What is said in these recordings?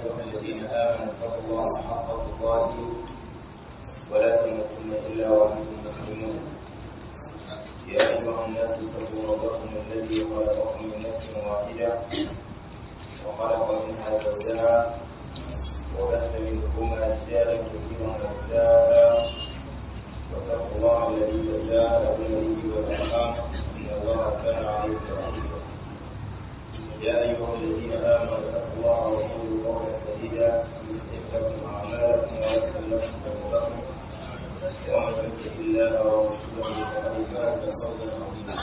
أيها الذين آمنوا اتقوا الله حق تقاته ولا تموتن إلا وأنتم مسلمون يا أيها الناس اتقوا ربكم الذي خلقكم من نفس واحدة وخلق منها زوجها وبث منهما رجالا كثيرا ونساء واتقوا الله الذي تساءلون به والأرحام إن الله كان عليكم رقيبا يا أيها الذين آمنوا اتقوا الله وقولوا قولا سديدا يصلح لكم أعمالكم ويغفر لكم ذنوبكم ومن يطع الله ورسوله فقد فاز فوزا عظيما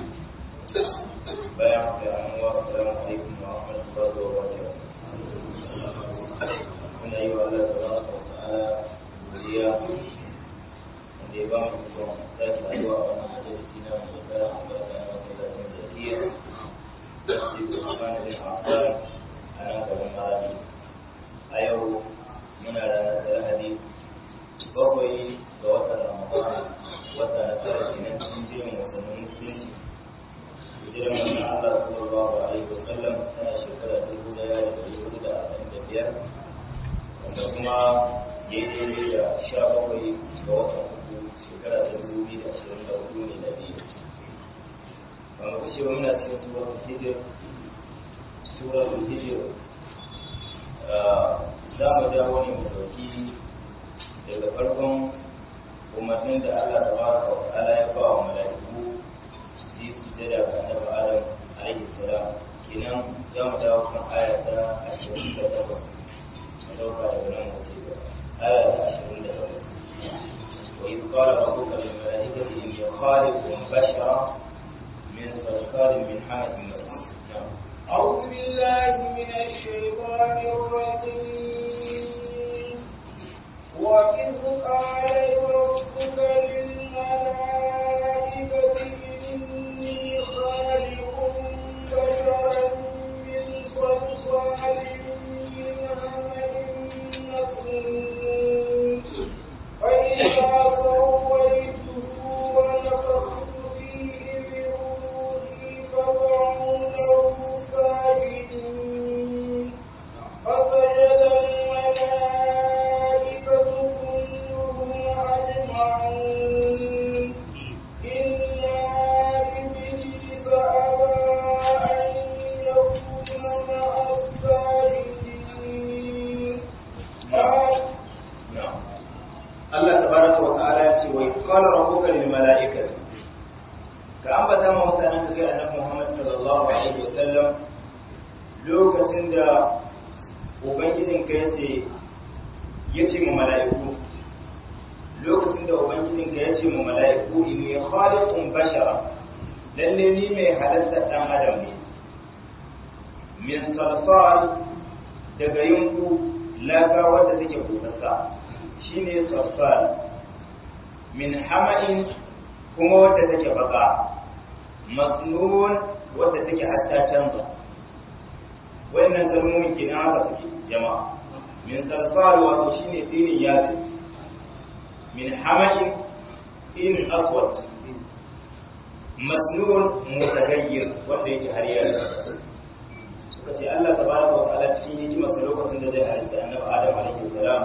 بارك الله السلام عليكم ورحمة الله وبركاته من أيها الله تبارك وتعالى وليا wanda ya ba mu ikon sake haɗuwa a wannan majalisi na mu da albarka na masallacin zakiya da su yi kuma da amfani a nan gaban malami a yau muna ranar da lahadi bakwai ga watan ramadan wata na tara kenan cikin jerin watannin musulunci hijiran manzon Allah sallallahu alaihi wa sallam tana shekara dubu daya da dari hudu da arba'in da biyar wanda kuma ya yi daidai da sha bakwai ga watan uku shekara ta dubu biyu da ashirin da hudu ne da biyu wanda kuce wa muna cikin surar hijir surar hijir za mu dawo ne mu dauki daga farkon umarnin da Allah ta baraka wa ta'ala ya ba wa mala'iku su yi sujada ga annabi Adam alaihi salam kenan za mu dawo kan aya ta ashirin da takwas mu dauka daga nan mu ce aya ta ashirin da takwas وإذ قال ربك للملائكة إني خالق بشرا من صلصال من حمأ مسنون نعم أعوذ بالله من الشيطان الرجيم وإذ قال ربك للملائكة إني خالق بشرا من صلصال من حمأ مسنون فإذا سويته ونفخت فيه من روحي فقعوا له ساجدين فسجد الملائكة كلهم أجمعون إلا إبليس أبى أن يكون مع الساجدين قال نعم Allah tabaraka wa ta'ala ya ce wa qala rabbuka lil mala'ikati ka ambata ma mutanen da kai annabi Muhammad sallallahu alaihi wa sallam lokacin da ubangijin ka yace yace ma mala'iku lokacin da ubangijin ka yace ma mala'iku inni khaliqun bashara lalle ni mai halatta dan adam ne min salsal daga yunku laka wadda take busassa shine saffal min hama'in kuma wadda take baka masnun wadda take hatta canza wannan kalmomin kenan haka suke jama'a min salsal wato shine tinin yazi min hama'in tinin aswad masnun mutagayyir wanda yake har yanzu suka ce Allah tabaraka wa ta'ala cikin hikimar lokacin da zai halitta annabi Adam alaihi salam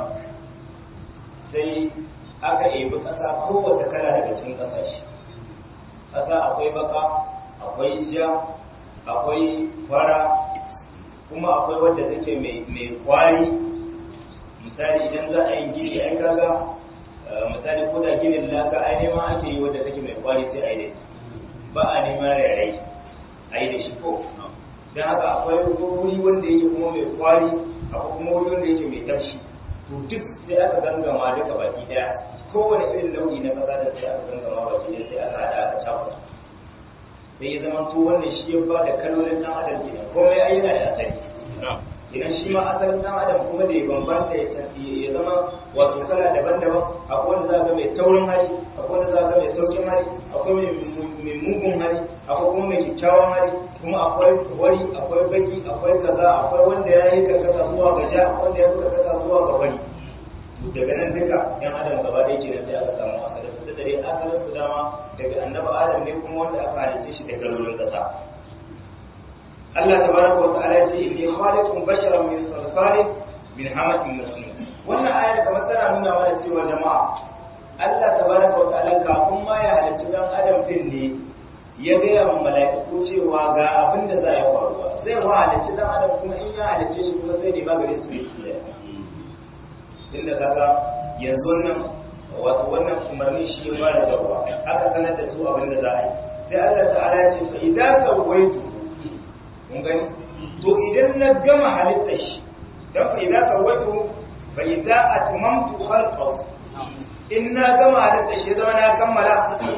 sai aka ebi ƙasa kowace kala daga cikin ƙasashe ƙasa akwai baka akwai ja akwai fara kuma akwai wadda take mai kwari misali idan za a yi gini ai kaga misali ko da ginin laka ai neman ake yi wadda take mai kwari sai a yi da ba a neman rairai a yi da shi ko don haka akwai wuri wanda yake kuma mai kwari akwai kuma wuri wanda yake mai tafshi to duk sai aka gangama duka baki daya kowane irin nau'i na kasa da sai aka gangama baki daya sai aka hada aka cakuɗa sai ya zama to wannan shi ya ba da kalolin dan adam kenan komai ai yana da asali idan shi ma asalin dan adam kuma da ya bambanta ya zama wato kala daban-daban akwai wanda za ga mai taurin hali akwai wanda za ga mai saukin hali akwai mai mugun hali akwai kuma mai kyakkyawan hali kuma akwai wari akwai baki akwai kaza akwai wanda ya yi karkata zuwa ga ja wanda ya yi karkata zuwa ga wari daga nan duka yan adam gaba ɗaya ke sai aka samu asalin su da dare asalin su dama daga annabi adam ne kuma wanda aka halitta shi da kalolin kasa Allah tabaraka wa ta'ala ya ce inni khaliqun basharan min salsalin min hamatin masnun wannan ayar kamar tana nuna mana cewa jama'a Allah tabaraka wa ta'ala kafin ma ya halarci dan adam din ne ya gaya wa mala'iku cewa ga abin da za ya faruwa zai wa halarci dan adam kuma in ya halarce shi kuma sai ne magare su ne inda kaga yanzu wannan wato wannan umarni shi ya fara dawowa aka sanar da su abin da za a yi sai Allah ta'ala ya ce fa idan sawaitu mun gani to idan na gama halittar shi dan fa idan sawaitu fa idza atmamtu khalqahu in na gama halittar shi zama na kammala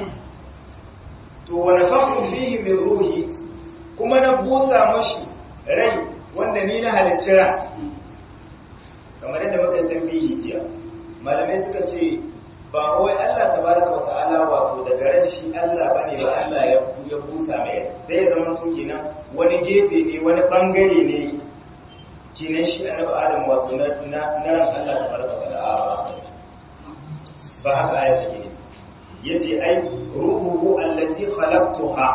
to wa nafaqtu fihi min ruhi kuma na busa mashi rai wanda ni na halicci ran kamar yadda muka san bihi jiya malamai suka ce ba wai Allah tabaraka wa ta'ala wato daga ran shi Allah bane ba Allah ya ya buta mai sai ya zama su kenan wani gefe ne wani bangare ne kenan shi annabi Adam wato na na ran Allah tabaraka wa ta'ala ba haka ya ce yace ai ruhuhu allati khalaqtuha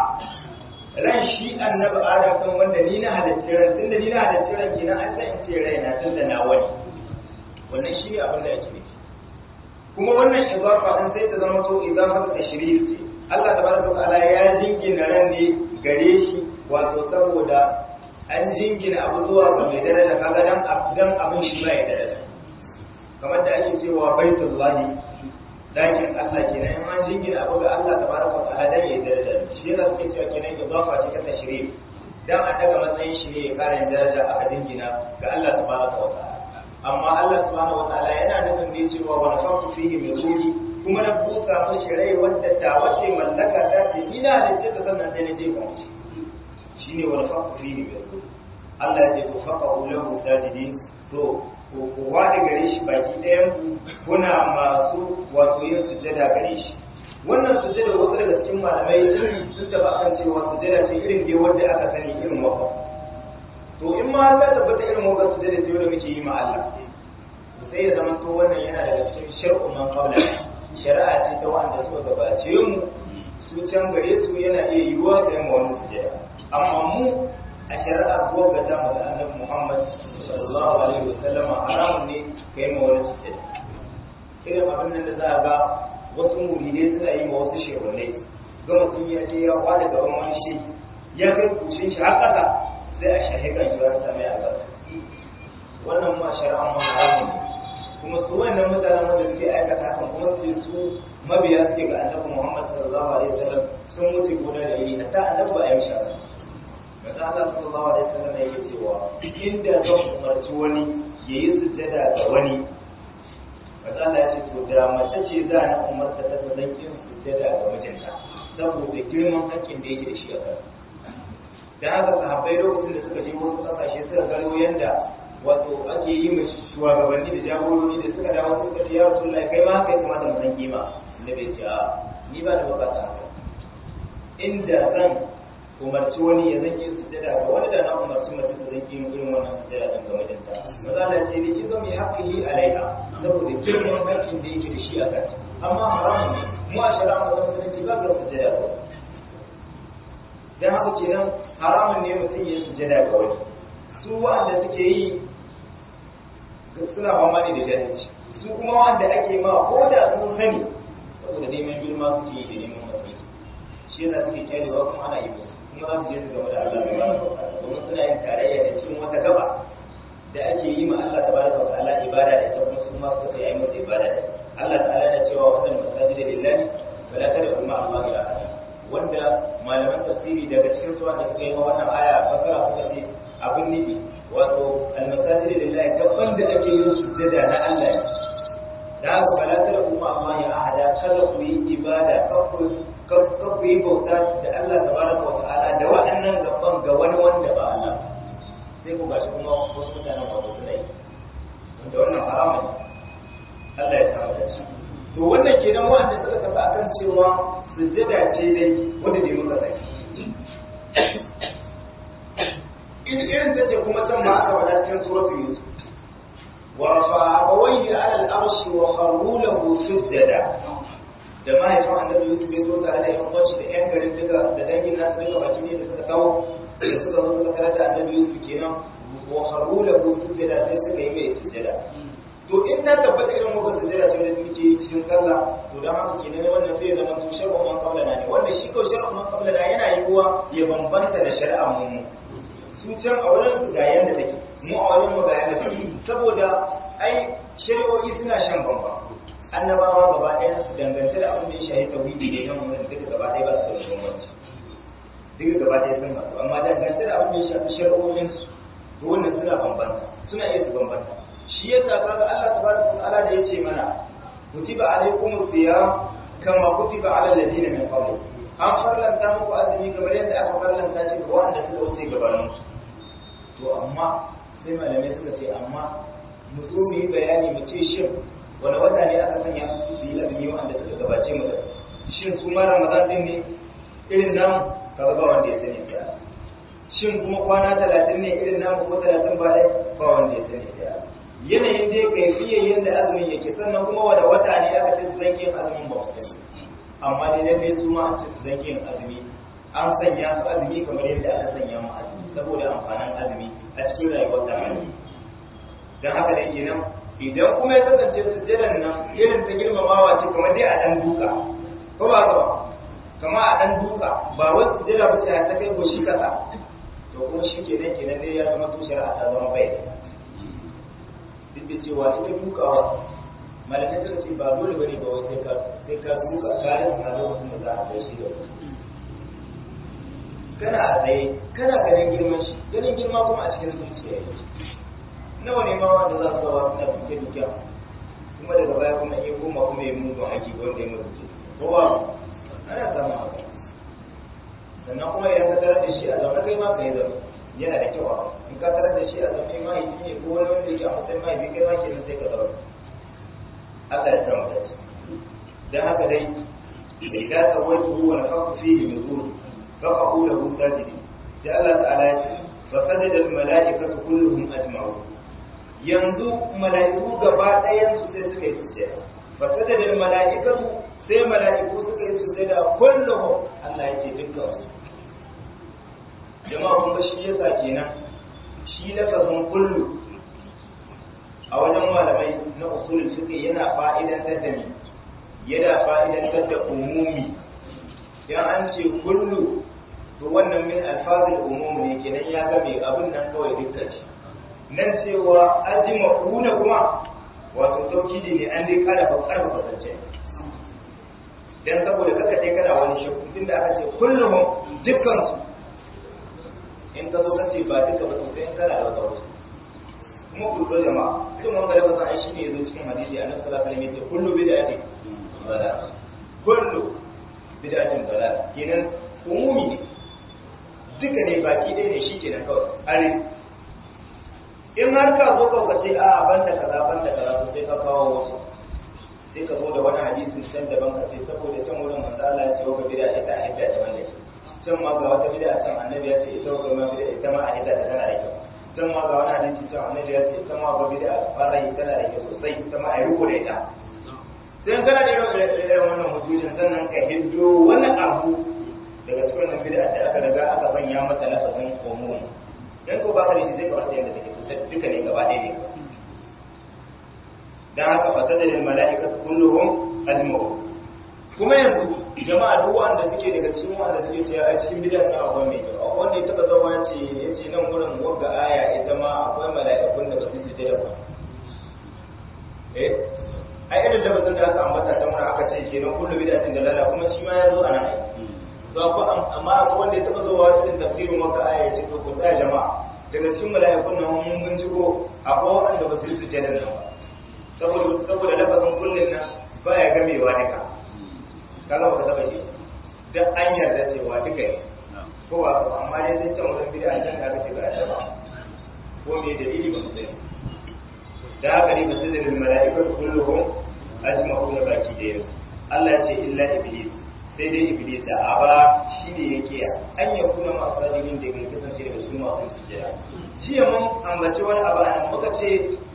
ran shi annabi Adam kan wanda ni na halitta ran tunda ni na halitta ran kenan an san in ce rai na tunda na wani wannan shi ne abin da ake nufi kuma wannan izafa din sai ta zama to izafa ta tashrif ce Allah tabaraka ta'ala ya jingina ran ne gare shi wato saboda an jingina abu zuwa ga mai daraja kaga dan dan abin shi ba ya daraja kamar da ake cewa baitullahi dakin Allah kenan in an jingina abu ga Allah tabaraka ta'ala dan ya daraja shi yana suke cewa kenan izafa ce ta tashrif dan a daga matsayin shi ne ya kara daraja aka jingina ga Allah tabaraka ta'ala amma Allah subhanahu wa ta'ala yana nufin ne cewa wa nafaqtu fihi min ruhi kuma na busa mashi rai wanda ta wace mallaka ta ce ina da ce ta sannan sai na je ba shi shine wa nafaqtu fihi min ruhi Allah ya ce ku faqahu lahu sajidin to ko ku wada gare shi baki ɗayan ku kuna masu wato yin sujjada gare shi wannan sujjada wasu daga cikin malamai sun taba kan cewa sujjada ce irin dai wanda aka sani irin wafa to in ma za ta bata irin wakar su da da muke yi ma Allah sai ya zama to wannan yana daga cikin shar'u man qawla shari'a ce ta wanda suka gabace mu su can gare su yana iya yiwuwa da yamma wani sujada amma mu a shari'a ko ga ta mu da Annabi Muhammad sallallahu alaihi wasallama haramun ne kai ma wani sujada irin abin nan da za a ga wasu muridai suna yi ma wasu shehunai ga mutum ya je ya kwada gaban wani shi ya kai kushin shi har ƙasa sai a shahi kan shi wata mai albarka wannan ma shari'an ma haramun ne kuma su wannan mutanen wanda suke aikata hakan kuma su su mabiya suke ga annabi Muhammad sallallahu alaihi wasallam sun mutu gona da iri hatta annabi ba a yi shara Maza Allah sallallahu alaihi wasallam ya yi cewa inda zan umarci wani ya yi sujjada ga wani Maza Allah ya ce to da mace ce za na umarta ta ta zan yin sujjada ga mijinta saboda girman hakkin da yake da shi a kansa dan haka sahabbai lokacin da suka je wasu kasashe suka gano yanda wato ake yi mai shugabanni da jagorori da suka dawo suka ce ya rasulullahi kai ma haka ya kamata mu san kima da bai ce a ni ba da bukata haka inda zan umarci wani ya zan yi sujjada ga wani da na umarci mace ta zan yi irin wannan sujjada din ga mijinta maza Allah ce ni kizo mai haƙƙi alaiha saboda girman haƙƙin da yake da shi a kanta amma haramun ne mu a shari'a mu zama musulunci ba ga sujjada ba dan haka kenan haramun ne mutum ya sujjada ga wani su wanda suke yi suna fama ne da jahilci su kuma wanda ake ma ko da sun sani saboda neman girma suke yi da neman matsayi shi yasa suke kyarewa kuma ana yi kuma za su je su gaba da Allah mai bada domin suna yin tarayya da cikin wata gaba da ake yi ma Allah tabaraka wa ta'ala ibada da ita kuma su ma suka yi masa ibada da Allah ta'ala yana cewa wannan masajida lillahi wala tad'u ma Allah ila ahad wanda malaman tafsiri daga cikin su wanda suka yi ma wannan aya fasara suka ce abin nufi wato almasajid lillahi gaban da ake yin sujjada na Allah ne da haka fala tara kuma amma ya ahada kada ku yi ibada kada ku yi bauta da Allah tabaraka wa ta'ala da waɗannan gaban ga wani wanda ba Allah sai ku gashi kuma wasu mutanen wato suna yi wanda wannan haramun Allah ya samu da shi to wannan kenan wanda suka tafi akan cewa sujjada ce dai wanda ne muka sani in irin take kuma can ma aka faɗa cikin suratul yusuf wa rafa'a abawayhi 'ala al-arshi wa kharru lahu sujada da mahaifin annabi yusuf ya zo tare da yan uwanshi da yan garin duka da dangin nasu duka baki ne da suka kawo da suka zo suka karanta annabi Yusuf kenan wa haru lahu sujada sai suka yi mai sujada to in ta tabbata irin muka sujada sai da suke cikin sallah to dan haka kenan wannan sai zama su shar'u man qabla na ne wanda shi ko shar'u man qabla na yana yiwuwa ya bambanta da shari'a mu su can a wurin su ga yanda take mu a wurin mu ga yanda take saboda ai shari'o'i suna shan bambam annabawa gaba ɗaya su dangance da abin da ya shahi tauhidi ne nan wurin duka gaba ɗaya ba su da bambanci duka gaba ɗaya sun haɗu amma dangance da abin da ya shafi shari'o'in su to wannan suna bambanta suna iya su bambanta shi yasa kaga Allah tabaraka wa ta'ala da yace mana kutiba alaykum siyam kama kutiba ala alladhina min qabl an farlanta muku azumi kamar yadda aka farlanta shi ga wanda suka wuce gabanin su to amma sai malamai suka ce amma mu zo mu yi bayani mu ce shin wani wata ne aka sanya su su yi azumi wanda suka gabace mu shin su ma ramadan din ne irin namu kaga ba wanda ya sani da shin kuma kwana talatin ne irin namu ko talatin ba dai ba wanda ya sani da yanayin dai kaifiyar yadda azumin yake sannan kuma wanda wata ne aka ce su zanke yin azumin ba su sani amma dai lalle su ma an ce su zanke yin azumi an sanya su azumi kamar yadda aka sanya mu azumi saboda amfanin azumi a cikin rayuwar da dan haka dai kenan idan kuma ya kasance sujjadan nan irin ta girmamawa ce kamar dai a dan duka ko ba ba kamar a dan duka ba wai sujjada ba ce ta kai goshi kasa to kuma shi kenan kenan dai ya zama tushen a ta zama bai duk da cewa ita dukawa malamai suka ce ba dole bane ba wai sai ka sai ka duka kayan a lokacin da za a kai shi da kana a tsaye kana ganin girman shi ganin girma kuma a cikin zuciya yake nawa ne ma wanda za su zawa suna duke duke kuma daga baya kuma iya koma kuma ya mugun aiki ga wanda ya mutu ko ba ana samun haka sannan kuma idan ka tarar da shi a zaune kai ma ka yi zaune yana da kyau in ka tarar da shi a zaune mahaifi ne ko wani wanda yake a matsayin mahaifi kai ma kenan sai ka zaune Allah ya samu dace dan haka dai idan ka wai ruwa na faku fihi min ruhi faqahu lahu sajidi sai Allah ta'ala ya ce fa sajada al mala'ikatu kulluhum ajma'un yanzu mala'iku gaba ɗayan su sai suka yi sujjada fa sajada al mala'ikatu sai mala'iku suka yi sujjada kulluhum Allah ya ce dukkan su jama'a kun ga shi yasa kenan shi lafazin kullu a wajen malamai na usul suke yana fa'idantar da ni yana fa'idantar da umumi idan an ce kullu to wannan min alfazil umum ne kenan ya ga mai abin nan kawai dukkan shi nan cewa ajma'una kuma wato taukidi ne an dai kada ba karfa kasance dan saboda kaka dai kada wani shakku tunda aka ce kullum dukkan su in ka zo kace ba duka ba sai in kana da wata wasu kuma ku zo jama'a duk mun ga da ai shine yazo cikin hadisi annabi sallallahu alaihi wasallam yace kullu bid'atin dalal kullu bid'atin dalal kenan umumi ne duka ne baki ɗaya ne shi kenan kawai are in har ka zo ka ce a banda kaza banda kaza to sai ka kawo wasu sai ka zo da wani hadisin can daban ka ce saboda can wurin manzo Allah ya ce wa bid'a ita a hidda daban ne can ma ga wata bid'a can annabi ya ce ita wa ma bid'a ita ma a hidda ta tana da kyau can ma ga wani hadisi can annabi ya ce ita ma ga bid'a fara yi tana da kyau sosai ita ma a yi ruko da ita sai kana da irin wannan hujjojin sannan ka hiddo wani abu daga cikin wannan bid'a da aka riga aka sanya mata lafazin umum dan ko ba ka da zai kamata yanda take duka ne gaba ɗaya ne dan haka fasada lil mala'ikatu kulluhum ajma'u kuma yanzu jama'a duk wanda suke daga cikin wanda suke cewa a cikin bid'a na akwai mai kyau akwai wanda ya taba zama ce yace nan gurin wanda aya ita ma akwai mala'ikun da ba su ji da ba eh ai irin da bazan da aka ambata ta mun aka ce kenan kullu bid'atin dalala kuma shi ma ya zo anan ai to ko amma akwai wanda ya taba zuwa cikin tafsirin wata aya ya ce to ku tsaya jama'a daga cikin mala'ikun nan mun binciko akwai wanda ba su yi sujjada nan ba saboda saboda lafazin kullun nan baya gamewa duka kaga ba ka taba ji dan an yarda cewa duka ne ko ba ko amma dai sai can wurin bid'a can da aka ce ba ya ba ko me dalili ba mu sani da haka ne basu da mala'ikatu kulluhum ajma'una baki da yau Allah ya ce illa iblis sai dai iblis da aba shi ne yake an ya kuna masu rajin da ke kasance daga su masu sujjada shi ya mun ambaci wani abu a muka ce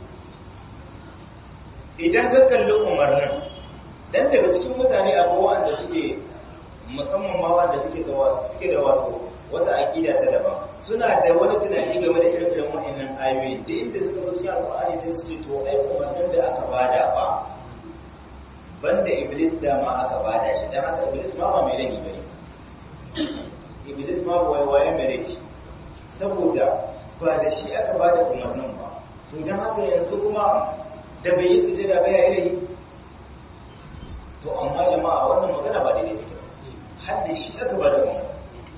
idan ka kalli umarnin dan daga cikin mutane abu wanda suke musamman ma wanda suke da suke da wato wata aqida ta daban suna da wani tunani game da irin irin wa'annan ayoyi da inda suka zo cikin alƙur'ani sai su ce to ai umarnin da aka bada ba banda iblis da ma aka bada shi dan haka iblis ma ba mai rage bane iblis ma ba waye mai rage saboda ba da shi aka bada umarnin ba to dan haka yanzu kuma da bai yi sujada ba ya yi rage to amma jama'a wannan magana ba daidai take har da shi aka bada umarnin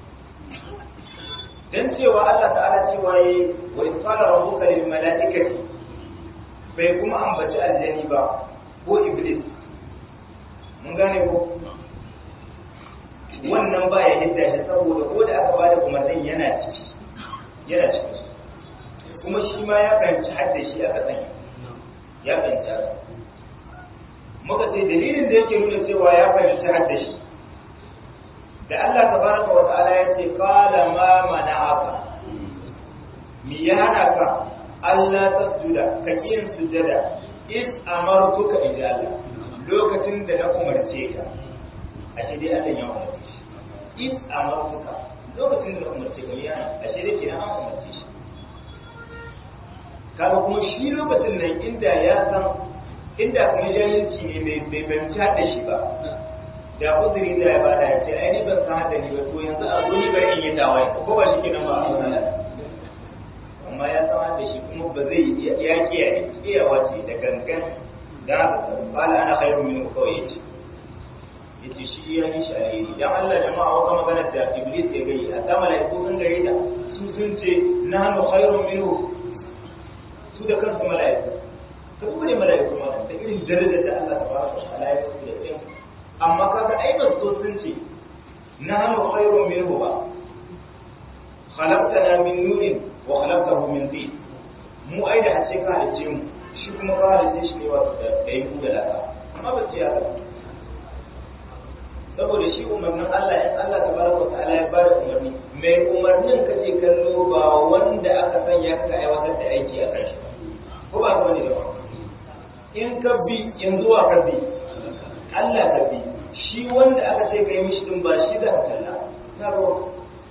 dan cewa Allah ta'ala cewa yi wa isqala rabbuka lil malaikati bai kuma ambaci aljani ba ko iblis mun gane ko wannan ba ya hidda shi saboda ko da aka bada umarnin yana ciki yana ciki kuma shi ma ya fahimci hadda shi aka sanya ya fahimci haka muka ce dalilin da yake nuna cewa ya fahimci hadda shi da Allah tabaraka wa ta'ala ya ce qala ma mana'aka mi ya hana ka Allah tasjuda ka yin sujada in amartuka inda Allah lokacin da na umarce ka a shi dai Allah ya umarce shi in amartuka lokacin da na umarce ka ya a shi dai kenan an umarce shi kaga kuma shi lokacin nan inda ya san inda kuma jahilci ne bai bai fahimci da shi ba da uzuri da ya bada ya ce ai ni ban san hada ni ba to yanzu a zo ni bari in yi tawaye ko ba shi kenan ba a wannan amma ya san hada shi kuma ba zai ya kiyaye kiyawa ce da gangan da haka bala ana khairu min kawai yace yace shi ya yi shi alheri dan Allah jama'a wata magana da iblis ya gayi a sama malaiku sun gare ta su sun ce nahnu khairu minhu su da kansu malaiku ka duba ne malaiku ma da irin darajar da Allah tabaraka wa ta'ala ya yi da kai amma kaga ai ba so sun ce nahnu khairu minhu ba khalaqtana min nurin wa khalaqtahu min tin mu ai da hace ka halice mu shi kuma ka halice shi ne wato da kai ku da laka amma ba ce haka saboda shi umarnin Allah in Allah tabaraka wa ta'ala ya bada umarni mai umarnin kace kallo ba wanda aka sanya ka aiwatar da aiki a kan shi ko ba ka bane da in ka bi yanzu wa ka bi Allah ka bi shi wanda aka ce ka yi mishi din ba shi da kalla na ruwa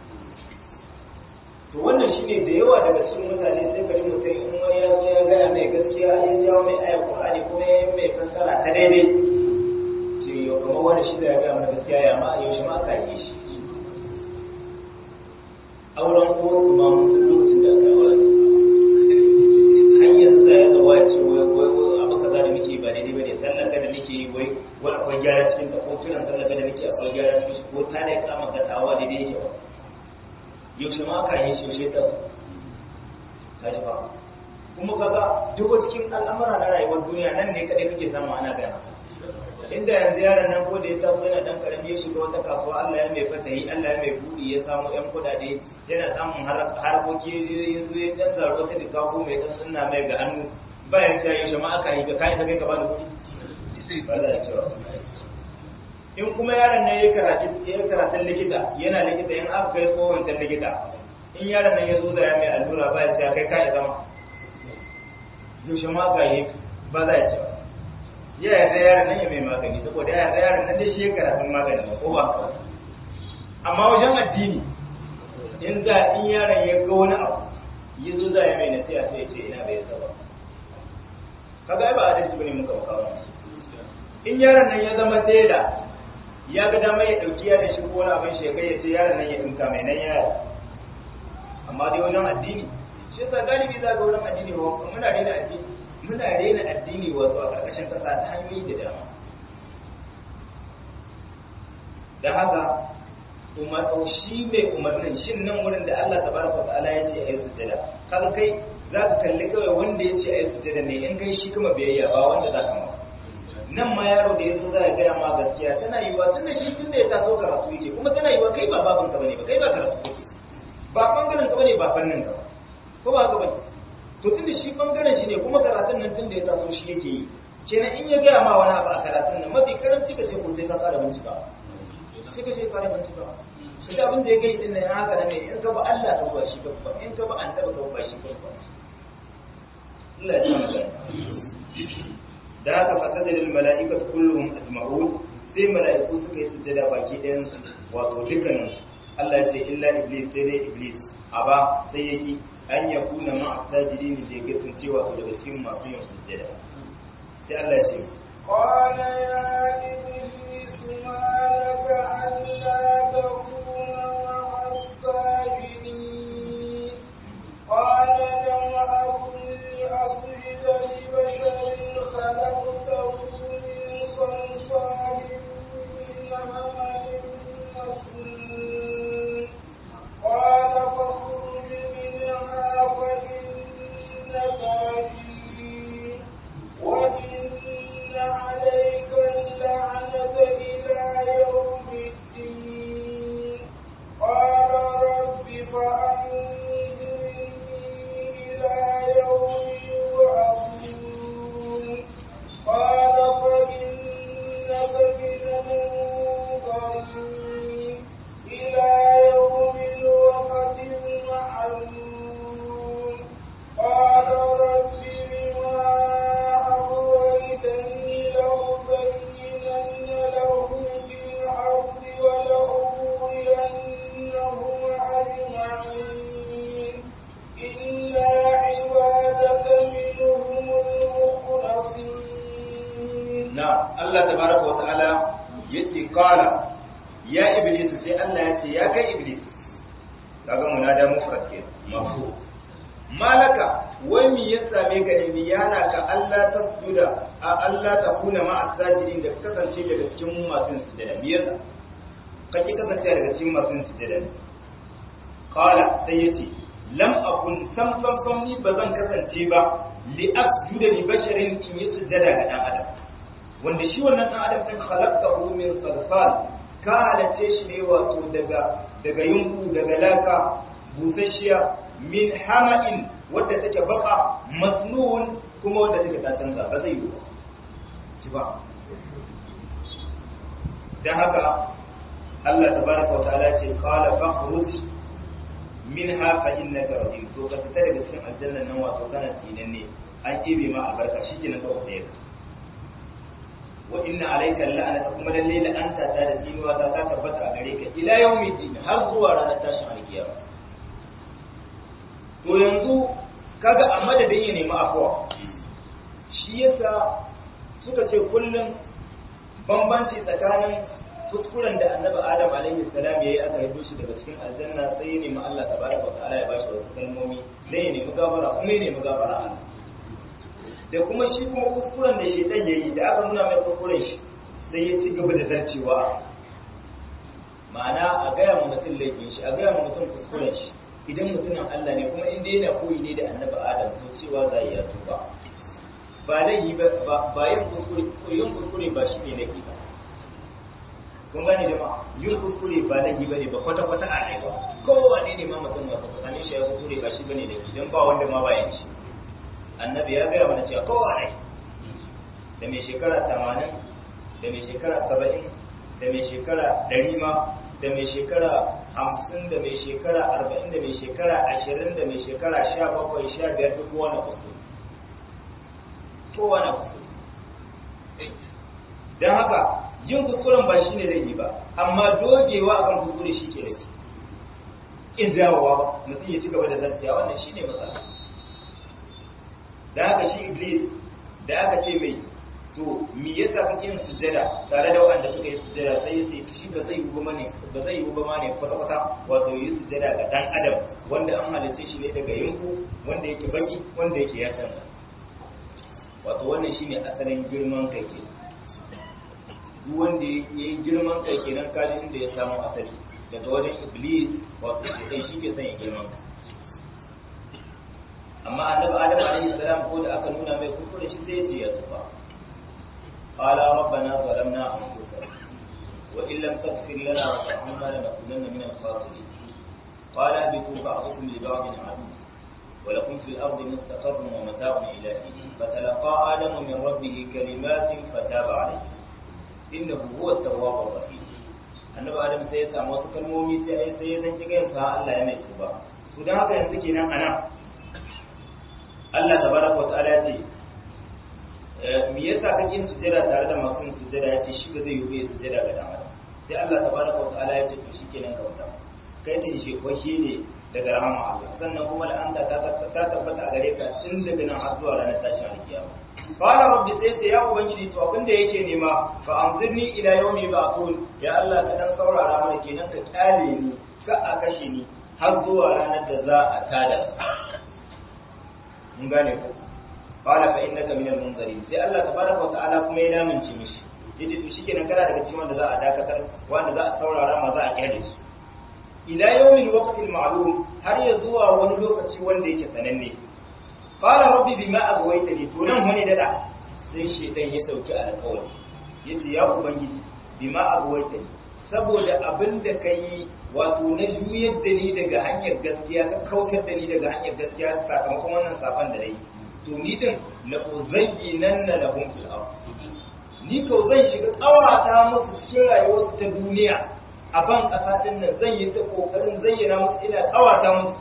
to wannan shine da yawa daga cikin mutane sai ka ji mutum in wani ya zo ya gaya mai gaskiya ya jawo mai ayar Qur'ani kuma ya yi mai fassara ta daidai ce yau kamar wani shi da ya gaya mana gaskiya ya ma yaushe ma aka yi shi auren ko kuma lokacin da aka auren hanyar sa ya zama ya ce wai wai wai abu kaza da muke ba daidai bane sallar da muke yi wai wai akwai gyara cikin ta ko kiran sallar da muke akwai gyara cikin ko ta da kama ka tawa daidai yake ba yaushe ma aka yi shi shi ta kaji ba kuma kaga duk cikin al'amura na rayuwar duniya nan ne kadai kake samu ana gana inda yanzu yaron nan ko da ya taso yana dan karami ya shiga wata kasuwa Allah ya mai fatahi Allah ya mai budi ya samu yan kudade yana samun harkoki ya zo ya dan zaro ta dika ko mai dan sunna mai ga hannu bayan ta yi ma aka yi ga kai ta kai ka bani kuɗi ba za a cewa in kuma yaron nan ya karatu ya karatun likita yana likita in aka kai tsohon ta likita in yaron nan ya zo da ya mai allura bayan ta kai kai zama yaushe ma ka yi ba za a cewa ya yarda yaron nan ya mai magani saboda ya yarda yaron nan dai shi ya karatun magani ko ba amma wajen addini in za in yaron ya ga wani abu ya zo za ya mai nasiha sai ya ce ina bai saba kaga ai ba adalci bane muka makawa in yaron nan ya zama tela ya ga dama ya dauki yaron shi ko wani abin shi ya kai ya ce yaron nan ya dinka mai nan yaro amma dai wajen addini shi yasa galibi za ga wurin addini ba muna daina addini muna daina addini wato a ƙarƙashin ƙasa ta hanyoyi da dama da haka umar shi mai umarnin shin nan wurin da Allah tabaraka wa ta'ala ya ce ayi sujada kaga kai za ka kalli kawai wanda ya ce ayi sujada ne in kai shi kuma biyayya ba wanda za ka ma nan ma yaro da ya zo za ya gaya ma gaskiya tana yiwa tunda shi tun da ya taso karatu yake kuma tana yiwa kai ba baban ka bane ba kai ba karatu kake ba bangaren ka bane ba fannin ka ko ba ka bane to tunda shi bangaren shi ne kuma karatun nan tun da ya taso shi yake yi kenan in ya gaya ma wani abu a karatun nan mafi karanci ka ce ko sai ka fara bincika sai ka sai fara bincika shi da abin da ya gai din nan haka ne in ka ba Allah ka ba shi ka ba in ka ba annabi ka ba shi ka ba Allah ya tsaya da haka fasada lil mala'ikatu kulluhum ajma'un sai mala'iku suka yi sujjada baki ɗayan su wato dukkanin Allah ya ce illa iblis sai dai iblis aba sai yaki an ya kuna ma asajidin da ya kasancewa su daga cikin masu yin sujjada sai Allah ya ce قال يا إبليس ما لك ألا تكون مع الساجدين قال لم أكن لأسجد لبشر خلقته من صلصال من حمل مسنون قال فاخرج منها فإنك رجيم وإن عليك اللعنة إلى يوم الدين قال رب فأنظرني إلى يوم يبعثون قال فإنك من المنظرين إلى يوم الوقت المعلوم قال رب بما أغويتني لأزينن لهم في الأرض ولأغوينهم أجمعين إلا عبادك منهم المخلصين na Allah tabaraka wa ta'ala yace qala ya iblis sai Allah ya ce ya kai iblis kaga munada mufrad ke mafu malaka wai me ya same ka ne yana ka Allah ta sujuda a Allah ta kuna ma asajidin da kasance daga cikin masu sujada me yasa kake kasance daga cikin masu sujada qala sai yace lam akun sam sam sam ni bazan kasance ba li asjuda li basharin in yi sujada ga dan adam wanda shi wannan dan adam din khalaqtahu min salsal ka halace shi ne wato daga daga yunku daga laka busasshiya min hama'in wadda take baka masnun kuma wadda take ta canza ba zai yi ba ci ba dan haka Allah tabaraka wa ta'ala ce qala fakhruj minha fa innaka rajim to ka fita daga cikin aljanna nan wato kana tsinanne an kebe ma albarka shikenan ka wata yaka wa inna alayka la'anata kuma lalle la'anta ta da tsinuwa ta ta tabbata a gare ka ila yawmi din har zuwa ranar tashin alkiyama to yanzu kaga a madadin ya nemi afuwa shi yasa suka ce kullum bambanci tsakanin kuskuren da annabi adam alaihi salam yayi aka haife shi daga cikin aljanna sai ya nemi Allah tabaraka wa ta'ala ya bashi wasu kalmomi dan ya nemi gafara kuma ya nemi gafara Allah da kuma shi kuma kuskuren da shaitan yayi da aka nuna mai kuskuren shi sai ya ci gaba da zarcewa ma'ana a gaya ma mutum laifin shi a gaya ma mutum kuskuren shi idan mutumin Allah ne kuma inda yana koyi ne da annabi Adam to cewa za ya tuba ba laifi ba ba yin kuskure yin kuskure ba shi ne laifi ba kun gane da ma yin kuskure ba laifi ba ne ba kwata kwata a rayuwa kowane ne ma mutum wata tsakanin shi ya kuskure ba shi bane laifi dan ba wanda ma bayan shi annabi ya gaya mana cewa kowane da mai shekara tamanin da mai shekara saba'in da mai shekara ɗari ma da mai shekara hamsin da mai shekara arba'in da mai shekara ashirin da mai shekara sha bakwai sha biyar duk wani kuskure kowane kuskure don haka yin kuskuren ba shi ne zai yi ba amma dogewa a kan kuskure shi ke laifi in dawowa mutum ya ci gaba da zartiya wannan shi ne matsala da haka shi iblis da aka ce mai to me yasa kake yin sujjada tare da wanda suka yi sujjada sai sai shi ba zai yi ba ne ba zai yi ba ne kwata kwata wato yi sujjada ga dan adam wanda an halitta shi ne daga yanku wanda yake baki wanda yake ya san wato wannan shine asalin girman kai ke duk wanda ya yi girman kai kenan kaji inda ya samu asali daga wajen iblis wato sai shi ke sanya girman kai amma annabi adam alaihi salam ko da aka nuna mai kuskure shi sai ya ce ya tuba قال ربنا ظلمنا أنفسنا وإن لم تغفر لنا وترحمنا لنكونن من الخاسرين قال اهبطوا بعضكم لبعض عدو ولكم في الأرض مستقر ومتاع إلى حين فتلقى آدم من ربه كلمات فتاب عليه إنه هو التواب الرحيم annabi adam sai ya samu wasu kalmomi sai sai ya zanci gayin sa Allah ya mai tuba to dan haka yanzu kenan anan Allah tabaraka wa ta'ala ya ce me yasa kake yin sujjada tare da masu yin sujjada ya ce shi ba zai yi bai sujjada ga dan adam sai Allah tabaraka wa ta'ala ya ce to shikenan ka wata kai da shi ko shi ne daga rahama Allah sannan kuma la'anta ta ta tabbata a gare ka tun daga nan har zuwa ranar tashin alkiyama qala rabbi sai sai ya ubangiji to abin da yake nema fa anzirni ila yawmi ba'thun ya Allah ka dan saurara mana kenan ka kyale ni ka a kashe ni har zuwa ranar da za a tada mun gane ko qala fa innaka minal munzirin sai Allah tabaraka wa ta'ala kuma ya lamince mishi yace to shikenan kana daga cikin wanda za a dakatar wanda za a saurara ma za a kyale su ila yawmin waqtil ma'lum har ya zuwa wani lokaci wanda yake sananne qala rabbi bima aghwaytani to nan wani dada sai shedan ya dauki alƙawari yace ya ubangiji bima aghwaytani saboda abin da kai wato na juyar da ni daga hanyar gaskiya ka kautar da ni daga hanyar gaskiya sakamakon wannan safan da nayi to ni din la uzayyinanna lahum fil ardh ni ko zan shiga tsawata musu cikin rayuwar ta duniya a ban ƙasa ɗin nan zan yi ta ƙoƙarin zayyana musu ina tsawata musu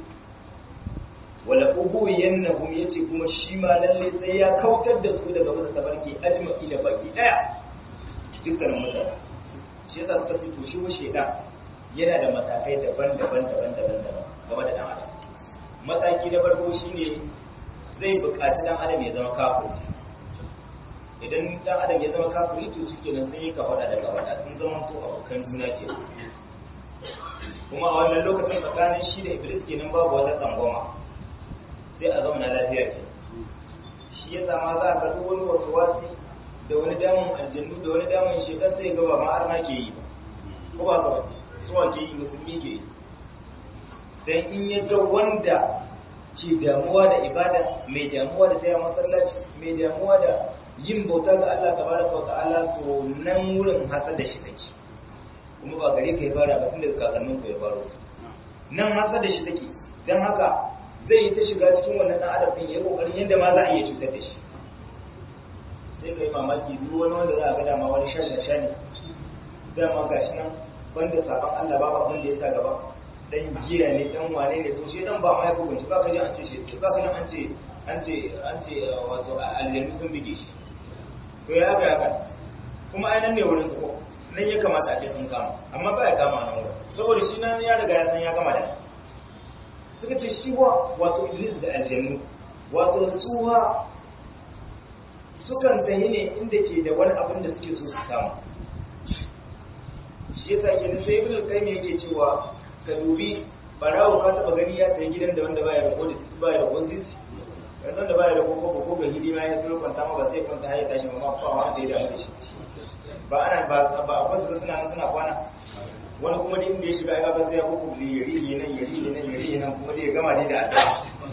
wala ubu yannahum yace kuma shi ma lalle sai ya kautar da su daga wata tabarki ajma'i da baki daya dukkanin mutane shi yasa suka fito shi wa shedan yana da matakai daban-daban daban-daban daban game da dan adam mataki na farko shine zai buƙaci dan adam ya zama kafiri idan dan adam ya zama kafiri to shike nan sai ka wada daga wada sun zama to abokan juna ke kuma a wannan lokacin tsakanin shi da iblis kenan babu wata tsangwama sai a zauna lafiya ke shi ya sama za ka duk wani wasu wasi da wani damun aljannu da wani damun shekar sai gaba ma har ma ke yi ko ba ka suwa ke yi musulmi ke yi dan in ya ga wanda ke damuwa da ibada mai damuwa da tsaya masallaci mai damuwa da yin bauta ga Allah tabaraka wa ta'ala to nan wurin hasa da shi take kuma ba gare ka ya fara ba tun daga kakannin ku ya faro nan hasa da shi take dan haka zai yi ta shiga cikin wannan dan adam din ya kokarin yadda ma za a iya cutar da shi sai kai mamaki duk wani wanda za a ga dama wani shan da shani dama gashi nan banda sabon Allah ba abin da ya sa gaba dan giya ne dan wane ne to shi dan ba ma ya hukunci ba ka ji an ce shi ba ka ji an ce an ce an ce wato aljannu sun bige shi to ya ga haka kuma ai nan ne wurin ko nan ya kamata a ce sun kama amma ba ya kama nan wurin saboda shi nan ya riga ya san ya kama da suka ce shi wa wato iblis da aljannu wato suwa sukan tafi ne inda ke da wani abin da suke so su samu shi yasa ke sai ibn al-qayyim yake cewa ka dubi barawo ka taba gani ya sayi gidan da wanda baya da kodis baya da kodis yanzu da baya da koko ko ga hidima ya zo kwanta ma ba sai kwanta har ya tashi ma ba wanda ya damu da shi ba ana ba ba a kwasu suna nan suna kwana wani kuma din da ya shiga ya ba sai ya koko da yari ne nan yari ne nan yari ne nan kuma da ya gama ne da addu'a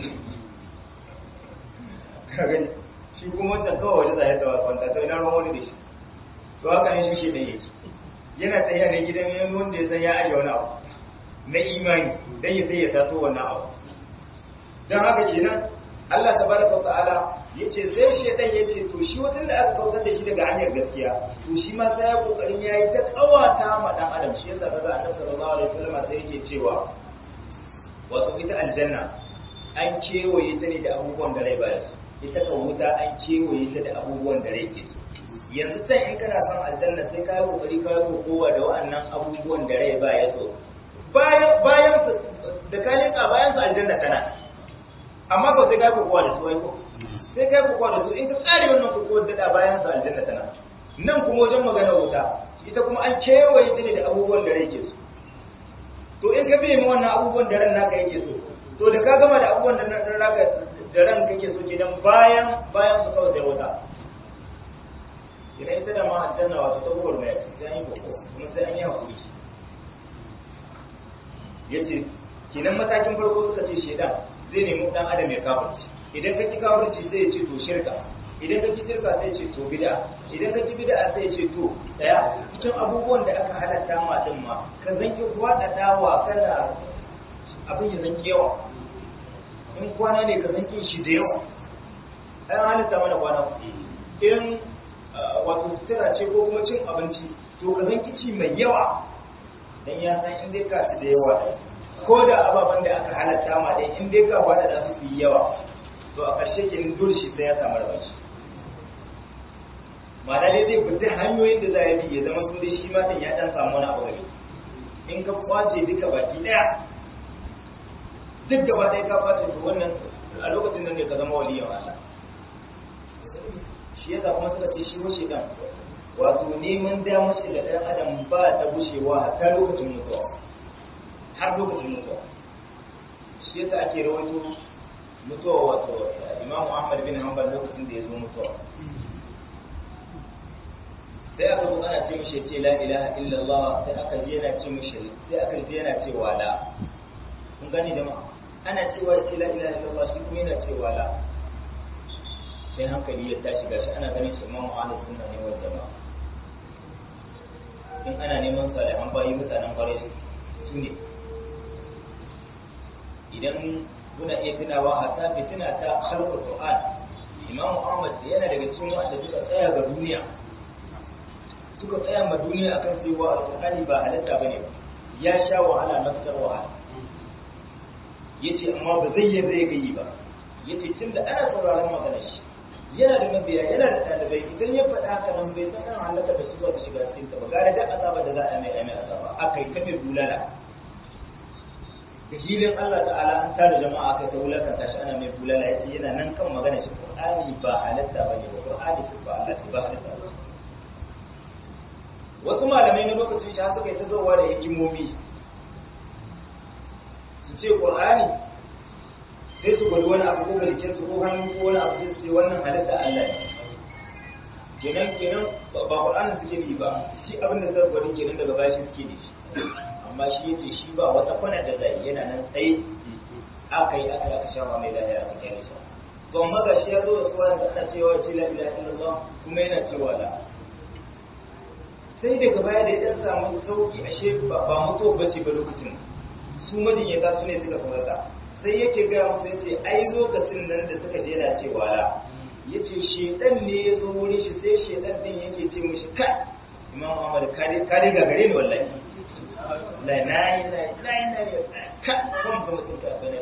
ka gani shi kuma wancan kawai waje zai tsawa kwanta sai na ruwan wani da shi to haka ne shi ne yake yana tsaye ne gidan yan wanda ya san ya aje wani abu na imani dan ya sai ya taso wannan abu dan haka kenan Allah tabaraka ta'ala yace sai shedan yace to shi watan da aka kautar da shi daga hanyar gaskiya to shi ma sai ya kokarin yayi ta kawata ma dan adam shi yasa kaga Annabi sallallahu alaihi wasallam sai yake cewa wato ita aljanna an kewaye ta ne da abubuwan da rai baya ita ka wuta an kewaye ta da abubuwan da rai ke yanzu sai in kana son aljanna sai ka yi kokari ka yi kokowa da wa'annan abubuwan da rai baya so bayan bayan da ka leka bayan su aljanna kana amma ba sai kai kokowa da su ai ko sai kai kokowa da su in ka tsare wannan kokowa da da bayan su aljanna tana nan kuma wajen magana wuta ita kuma an kewaye ta ne da abubuwan da rai ke so to in ka biye wannan abubuwan da ran naka yake so to da ka gama da abubuwan da ran naka da ran kake so kenan bayan bayan su kawai da wuta idan ita da ma aljanna wato ta gowar mai sai an yi kokowa kuma sai an yi hakuri yace kenan matakin farko suka ce shedan zai nemi dan adam ya kafirci idan ka ci kafirci sai ya ce to shirka idan ka ci shirka sai ya ce to bid'a idan ka ci bid'a sai ya ce to daya cikin abubuwan da aka halatta ma din ma ka zanki kwada dawa kana abin ya zanki yawa in kwana ne ka zanki shi da yawa ai an halatta mana kwana in wato sutura ce ko kuma cin abinci to ka zanki ci mai yawa dan ya san in dai ka ci da yawa ko da ababen da aka halatta ma dai in dai ka wada da su yi yawa to a ƙarshe ke dole shi sai ya samu rabanci ma'ana dai zai fita hanyoyin da za ya bi ya zama to dai shi ma ya dan samu wani abu gari in ka kwace duka baki daya duk gaba ɗaya ka ɓace to wannan a lokacin nan ne ka zama waliyan Allah shi yasa kuma suka ce shi washe dan wato neman damar shi da ɗan adam ba ta gushewa ta lokacin mutuwa har lokacin mutuwa shi yasa ake rawaito mutuwa wato imamu ahmad bin hanbal lokacin da ya zo mutuwa sai aka zo ana ce mishi ce la ilaha illallah sai aka ji yana ce mishi sai aka ji yana cewa la kun gani da ma ana cewa ce la ilaha illallah shi kuma yana cewa la sai hankali ya tashi gashi ana ganin shi imamu ahlus sunna ne wal jama'a in ana neman salihan bayi mutanen kwarai su ne idan muna iya tunawa a ta fitina ta khalqul qur'an imamu ahmad yana daga cikin wanda suka tsaya ga duniya suka tsaya ma duniya akan cewa alqur'ani ba halatta bane ba ya sha wahala matsar wahala yace amma ba zai yi zai gayi ba yace tunda ana sauraron maganar shi yana da mabiya yana da ɗalibai idan ya faɗa haka nan bai san an halaka da su zuwa da shiga cikin ta ba gare da azaba da za a mai mai azaba akai ta mai bulala da hilin Allah ta'ala an tara jama'a aka ta wulakanta shi ana mai bulala yace yana nan kan magana shi Qur'ani ba halatta bane ba Qur'ani ba Allah ba halatta ba wasu malamai na lokacin shi suka yi ta zowa da hikimomi su ce Qur'ani sai su gwada wani abu ko garken su ko hannu ko wani abu sai su ce wannan halatta Allah ne kenan kenan ba Qur'ani suke yi ba shi abin da zai gwada kenan daga bashi suke da shi amma shi yace shi ba wata kwana da zai yana nan tsaye aka yi aka aka shafa mai lafiya aka kyale shi to amma ga shi ya zo da suwa da ana cewa ce la ilaha illallah kuma yana cewa la sai daga baya da ya samu sauki ashe ba ba mutuwa bace ba lokacin su majinyata su ne suka farata sai yake gaya musu yace ai lokacin nan da suka je na cewa la yace shedan ne ya zo wurin shi sai shedan din yake ce mishi kai imam Muhammad kare kare ga gare ni wallahi la na yi na yi na yi ka kan ba mutum ka bana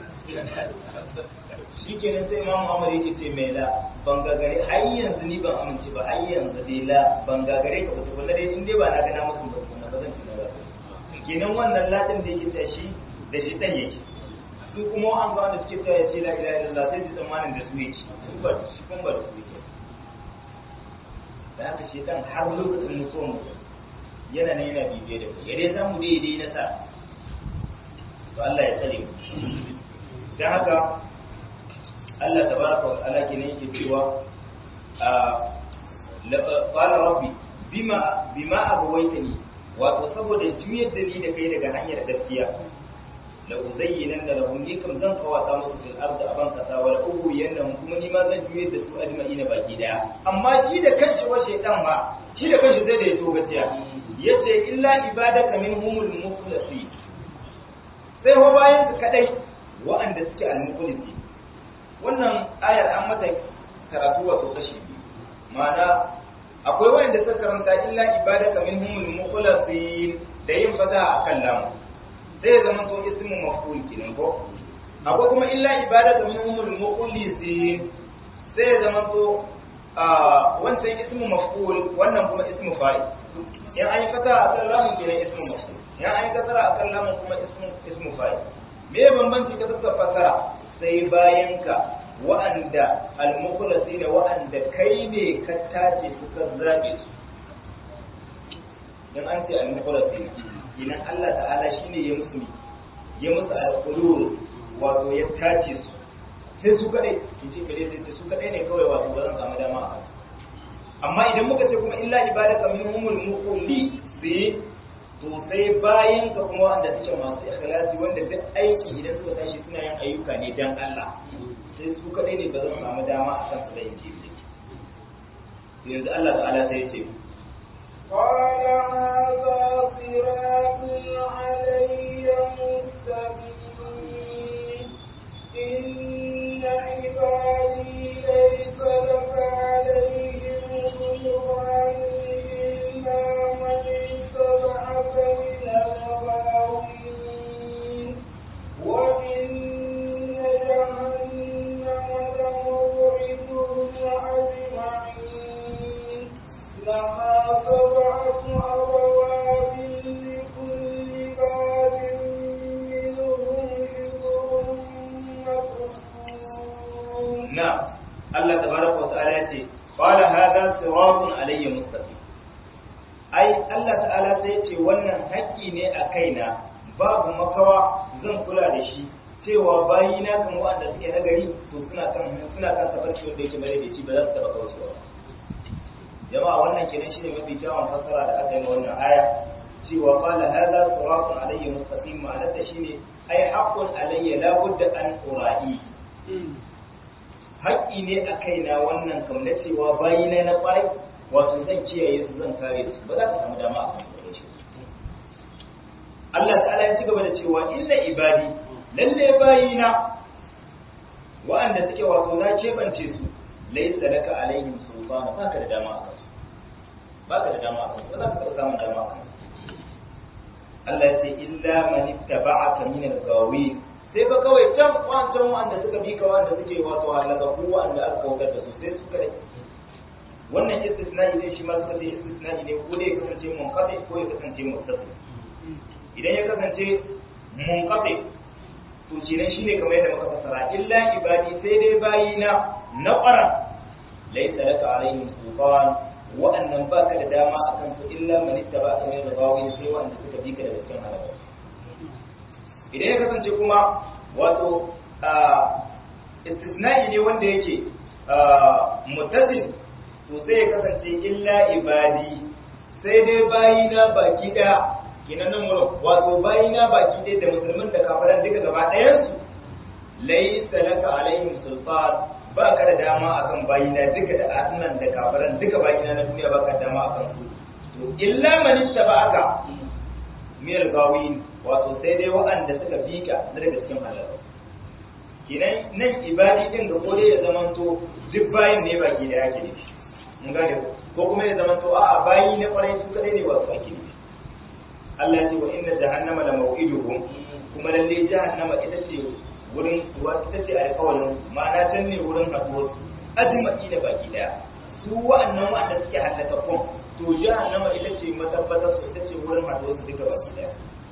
shi kenan sai imam Muhammad yake ce mai la ban gagare har yanzu ni ban amince ba har yanzu dai la ban gagare ka ba to dai in dai ba na ga na mutum ba na ba zan ci na ba kenan wannan latin da yake tashi da shi dan yake su kuma an ba da suke cewa ce la ilaha illallah sai su tsammanin da su yake su ba su kun ba da su yake da haka shi dan har lokacin mutuwar mutum yana nan yana bibiye da kai yare za mu daidai na sa to Allah ya tsare mu dan haka Allah tabaraka wa ta'ala kenan yake cewa a qala rabbi bima bima abawaitani wato saboda juyar da ni da kai daga hanyar gaskiya la uzayyinan da lahum ni kam zan kawata musu fil ardi aban kasa wala uhu yanahum kuma ni ma zan juyar da su ajma'ina baki daya amma shi da kanshi wa shaytan ma shi da kanshi zai da yato gaskiya yace illa ibadaka minhumul mukhlasin sai ho bayan su kadai wa'anda suke al-mukhlisi wannan ayar an mata karatu wato kashi biyu ma'ana akwai wa'anda suka karanta illa ibadaka minhumul mukhlasin da yin fata akan lamu sai ya zama to ismu maf'ul kenan ko akwai kuma illa ibadaka minhumul mukhlasin sai ya zama to wancan ismu maf'ul wannan kuma ismu fa'il in an yi fata a kan lamun kenan ismu maf'ul in an yi kasara a kan lamun kuma ismu ismu fa'il me ya bambanci ka suka fasara sai bayan ka wa'anda al-mukhlasi da wa'anda kai ne ka tace suka zabe su in an ce al-mukhlasi idan Allah ta'ala shine ya musu ya musu al-qulul wato ya tace su sai su kadai in ce kare sai su kadai ne kawai wato ba zan samu dama a kansu amma idan muka ce kuma illa ibadaka minhumul muqulli bi to sai bayan ka kuma wanda suke masu ikhlasi wanda duk aiki idan suka tashi suna yin ayyuka ne dan Allah sai su kadai ne ba zan samu dama a kan su da yin kifi yanzu Allah ta'ala sai ya ce قال هذا صراط علي مستقيم إن عبادي ليس لك عليهم سلطان إلا من اتبعك من الغاوين وإن جهنم لموعدهم أجمعين لها سبعة أبواب لكل باب منهم Allah tabaraka wa ta'ala ya ce qala hadha siratun alayya mustaqim ai Allah ta'ala sai ya ce wannan haƙƙi ne a kaina babu makawa zan kula da shi cewa bayi na kan wanda suke nagari to suna kan suna kan tafarki wanda yake bare da shi ba za su taba kaucewa jama'a wannan kenan shine mafi kyawun fassara da aka yi na wannan aya cewa qala hadha siratun alayya mustaqim ma'anar ta shine ai haqqun alayya la budda an ura'i haƙƙi ne a kaina wannan kam na cewa bayi na na ƙwarai wato zan kiyaye su zan kare su ba za ka samu dama a kan shi Allah ta'ala ya ci gaba da cewa illa ibadi lalle bayina wa'anda suke wato na kebance su laysa laka alaihim sultana baka da dama a kansu baka da dama a kansu ba za ka samu dama a kansu Allah ya ce illa man ittaba'aka min al-ghawin sai ba kawai can wancan wanda suka bi ka wanda suke wato halaka ko wanda aka kautar da su sai suka rage wannan istisna'i ne shi ma suka ce istisna'i ne ko dai ya kasance munqati ko ya kasance muttasil idan ya kasance munqati to kenan shine kamar yadda muka fassara illa ibadi sai dai bayina na ƙwara laysa laka alaihim sultan wa'annan baka da dama akan su illa man ittaba'aka min al-ghawin sai wanda suka bi ka daga cikin halaka idan ya kasance kuma wato istisna'i ne wanda yake mutasil to sai ya kasance illa ibadi sai dai bayina baki daya kinan nan wurin wato bayina baki daya da musulmin da kafiran duka gaba ɗayan su laysa laka alaihim sultan ba ka da dama akan bayina duka da annan da kafiran duka bayina na duniya ba ka da dama akan su to illa man ittaba'aka min al-gawin wato sai dai waɗanda suka bi ka na daga cikin halal kinan nan ibadi din ga ko dai ya zamanto duk bayin ne baki da yake ne mun gane ko kuma ya zamanto a'a bayi na kwarai su kadai ne wasu ake ne Allah ya ce wa inna jahannama la maw'iduhum kuma lalle jahannama ita ce wurin wa ita ce alƙawarin ma'ana can ne wurin haɗuwar azumaki da baki daya su wa'annan wa'anda suke hallaka kun to jahannama ita ce matabbatar su ita ce wurin haɗuwar su duka baki daya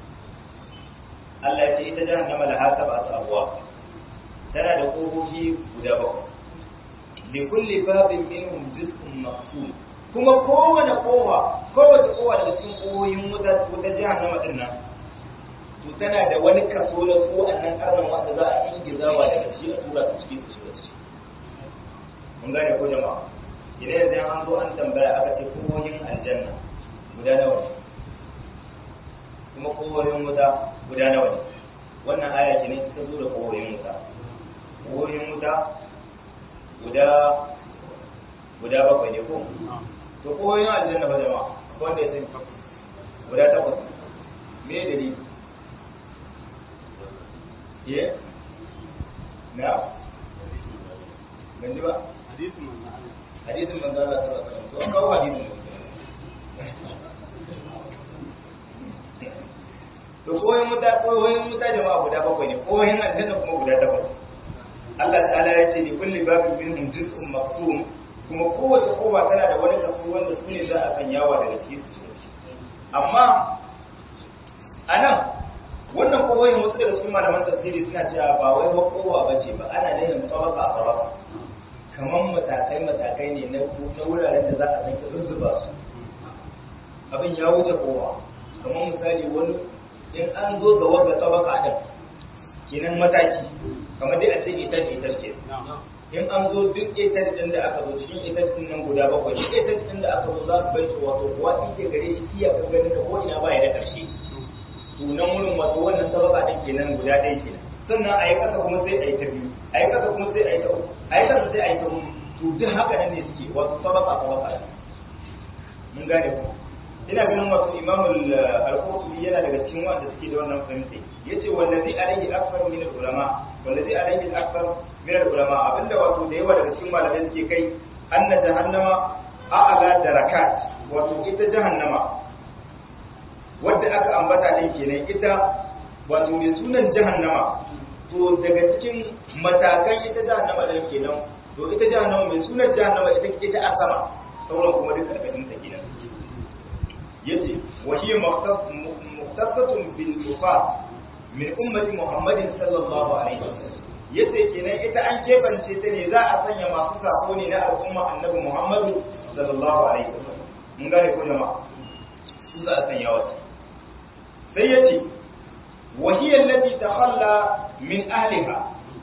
Allah ya ce ita jahannama la hasaba abuwa tana da kofofi guda bakwai li kulli babin minhum juz'un maqsud kuma kowane kowa kowace kowa daga cikin koyoyin wuta wuta jahannama din nan to tana da wani kaso na ko annan karnan wanda za a ingizawa daga shi a tura su cikin su shi mun gane ko jama'a idan yanzu an zo an tambaya aka ce koyoyin aljanna guda nawa ne kuma koyoyin wuta guda nawa ne wannan aya ce ne ta zo da koyoyin wuta koyoyin wuta guda guda bakwai ne ko to koyoyin aljanna ba jama'a wanda ya sani guda takwas me dalili ye na ban ji ba hadisin manzo Allah hadisin manzo Allah sallallahu alaihi wasallam to an kawo hadisin to koyin muta koyin muta jama'a guda bakwai ne koyin aljanna kuma guda takwas Allah ta'ala ya ce ni kulli babin minhum juz'un maqsum kuma kowace kowa tana da wani kaso wanda su ne za a kan yawa daga cikin su amma anan wannan kowayin wasu daga cikin malaman tafsiri suna cewa ba wai wa kowa bace ba ana nufin tsawaka a tsawaka kamar matakai matakai ne na na wuraren da za a san zuzzuba su abin ya wuce kowa kamar misali wani in an zo ga wanda tsawaka din kenan mataki kamar dai a ce ita ce ita ce in an zo duk ita din da aka zo cikin ita din nan guda bakwai duk ita din da aka zo za su bai su wato kuwa ke gare shi iya kan ganin ka ko ina ba ya da ƙarshe to nan wurin wato wannan sabaka din kenan guda ɗaya kenan sannan a yi kasa kuma sai a yi ta biyu a yi kasa kuma sai a yi ta uku a yi kasa sai a yi ta uku to duk haka nan ne suke wato sabaka sabaka ne mun gane ku ina ganin wato imamul al-qurtubi yana daga cikin wanda suke da wannan fahimta yace wallazi alayhi akthar min al-ulama wallazi alayhi akthar min al-ulama abinda wato da yawa daga cikin malamai suke kai anna jahannama a'ala darakat wato ita jahannama wadda aka ambata din kenan ita wato mai sunan jahannama to daga cikin matakan ita jahannama din kenan to ita jahannama mai sunan jahannama ita ita a sama sauran kuma duka karkashin ta kenan yace wa hiya mukhtasatun bil wufat min ummati muhammadin sallallahu alaihi wasallam yace kenan ita an kebance ta ne za a sanya masu sako ne na al'umma annabi Muhammadu sallallahu alaihi wasallam mun gane ko jama'a su za a sanya wata sai yace wa hiya allati takhalla min ahliha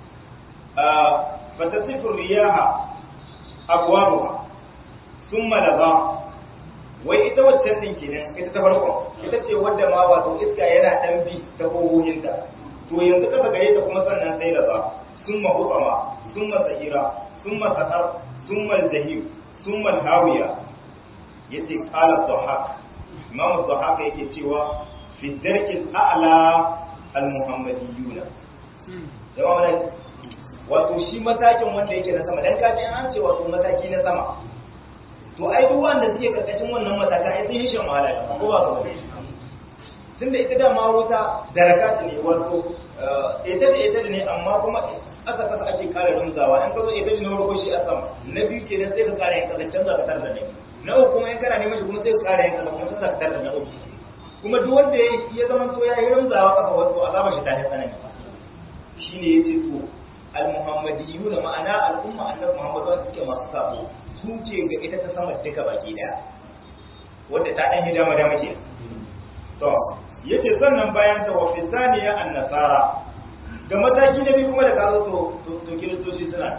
fatasifu riyaha abwabuha thumma laba wai ita waccan din kenan ita ta farko ita ce wadda ma wato iska yana dan bi ta kogoginta to yanzu kasa gare ta kuma sannan sai laba thumma hutama thumma sahira thumma sahar thumma zahir thumma hawiya yace qala dhahak imam dhahak yake cewa fi darkil a'la al muhammadiyuna jama'a ne wato shi matakin wanda yake na sama dan kaji an ce wato mataki na sama to ai duk wanda suke karkashin wannan mataka ai sun yi shan wahala ko ba ga wani tunda ita da ma wuta daraka ne wato ita da ita ne amma kuma aka kasa ake kare rumzawa in ka zo ita ne na farko shi a sama na biyu kenan sai ka kare yin kasa canza ka tarda ne na uku kuma in kana neman shi kuma sai ka kare yin kasa kuma canza ka tarda na uku kuma duk wanda ya zama to ya yi rumzawa kafa wato azaba shi ta yi tsanani shine yace to al-muhammadiyuna ma'ana al'umma annabi muhammad wanda suke masu sabo su ce ga ita ta sama duka baki daya wadda ta ɗan yi dama dama ke to yace sannan bayan ta wa fisaniya an nasara ga mataki na biyu kuma da kazo to to kiristoci suna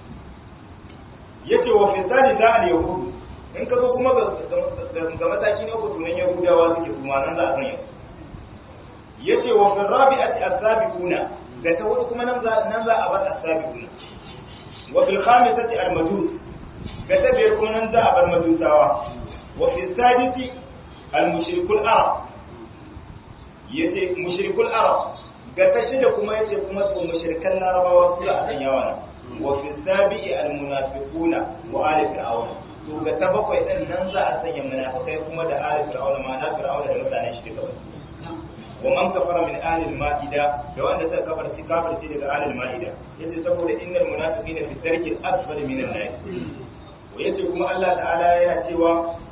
yace wa fisani da al yahudu in ka zo kuma ga mataki na uku tunan yahudawa suke kuma nan za a san yau yace wa fi rabi'ati as-sabiquna ga ta hudu kuma nan za nan za a bar as-sabiquna wa fil khamisati al-majus ga ta biyar kuma nan za a bar majusawa wa fi sadisi al-mushrikul arab yace mushrikul arab ga ta shida kuma yace kuma su mushrikan larabawa su a kan yawa nan wa fi sabi'i al-munafiquna wa ali fir'aun to ga ta bakwai din nan za a sanya munafikai kuma da ali fir'aun ma na fir'aun da mutanen shi duka wa man kafara min ahli al-ma'ida da wanda suka kafarci kafarci daga ahli al-ma'ida yace saboda innal munafiqina fi darki al-asfal min an-nar wa yace kuma Allah ta'ala yana cewa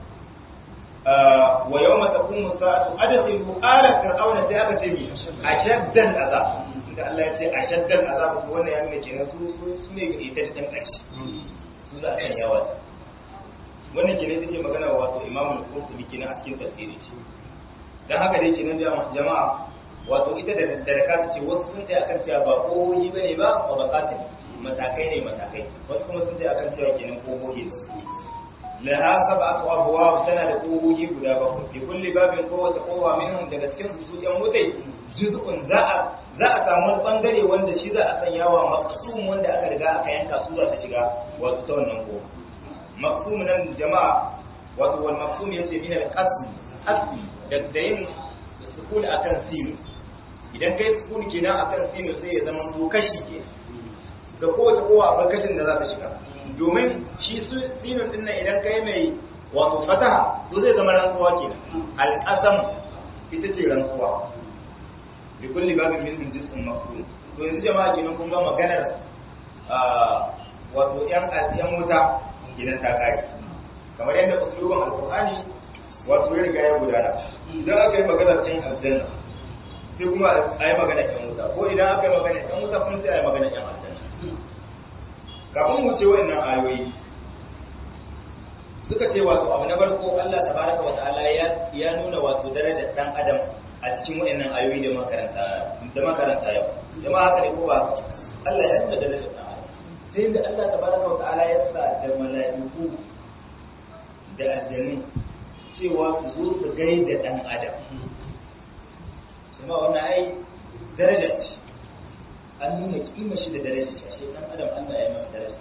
wa yawma taqumu sa'atu adkhilu ala fir'auna sai aka ce mi ashaddan azab inda Allah ya ce ashaddan azab to wannan ya nuna kenan su su ne ga ita da kanci su za a kan yawa wannan kenan take magana wato Imam al-Qurtubi kenan a cikin tafsiri dan haka dai kenan jama'a wato ita da darakata ce wasu sun ce akan cewa ba kohohi bane ba ba bakata ne matakai ne matakai wasu kuma sun ce akan cewa kenan kohohi ne laha sab'atu abwab tana da kohohi guda bakwai fi kulli babin kowace kowa minhum daga cikin su yan wutai juz'un za a za a samu wani bangare wanda shi za a sanya wa maqsum wanda aka riga aka yanka su za ta shiga wato ta wannan ko maqsum nan jama'a wato wal maqsum yace min al-qasm asli da yin sukuni akan sinu idan kai sukuni kenan akan sinu sai ya zama to kashi ke da kowace kowa akwai kashin da za ta shiga domin shi su sinun din nan idan kai mai wato fataha to zai zama rantsuwa kenan al-qasam ita ce rantsuwa bi kulli babin min juz'un mafhum to yanzu jama'a kenan kun ga maganar wato yan yan wuta gidan ta kai kamar yadda usulun alqur'ani wato ya riga ya gudana idan aka yi maganar yan aljanna sai kuma a yi maganar yan wuta ko idan aka yi maganar yan wuta kuma sai a yi maganar yan aljanna kafin mu ce wannan ayoyi suka ce wato abu na farko Allah tabaraka wa ta'ala ya ya nuna wato darajar dan adam a cikin wayannan ayoyi da makaranta da makaranta yau jama'a haka ne ko ba Allah ya nuna darajar dan adam sai da Allah tabaraka wa ta'ala ya sa da mala'iku da aljannu cewa su zo su gaida dan adam kuma wannan ai daraja ce an nuna kima shi da daraja ce ashe dan adam Allah ya masa daraja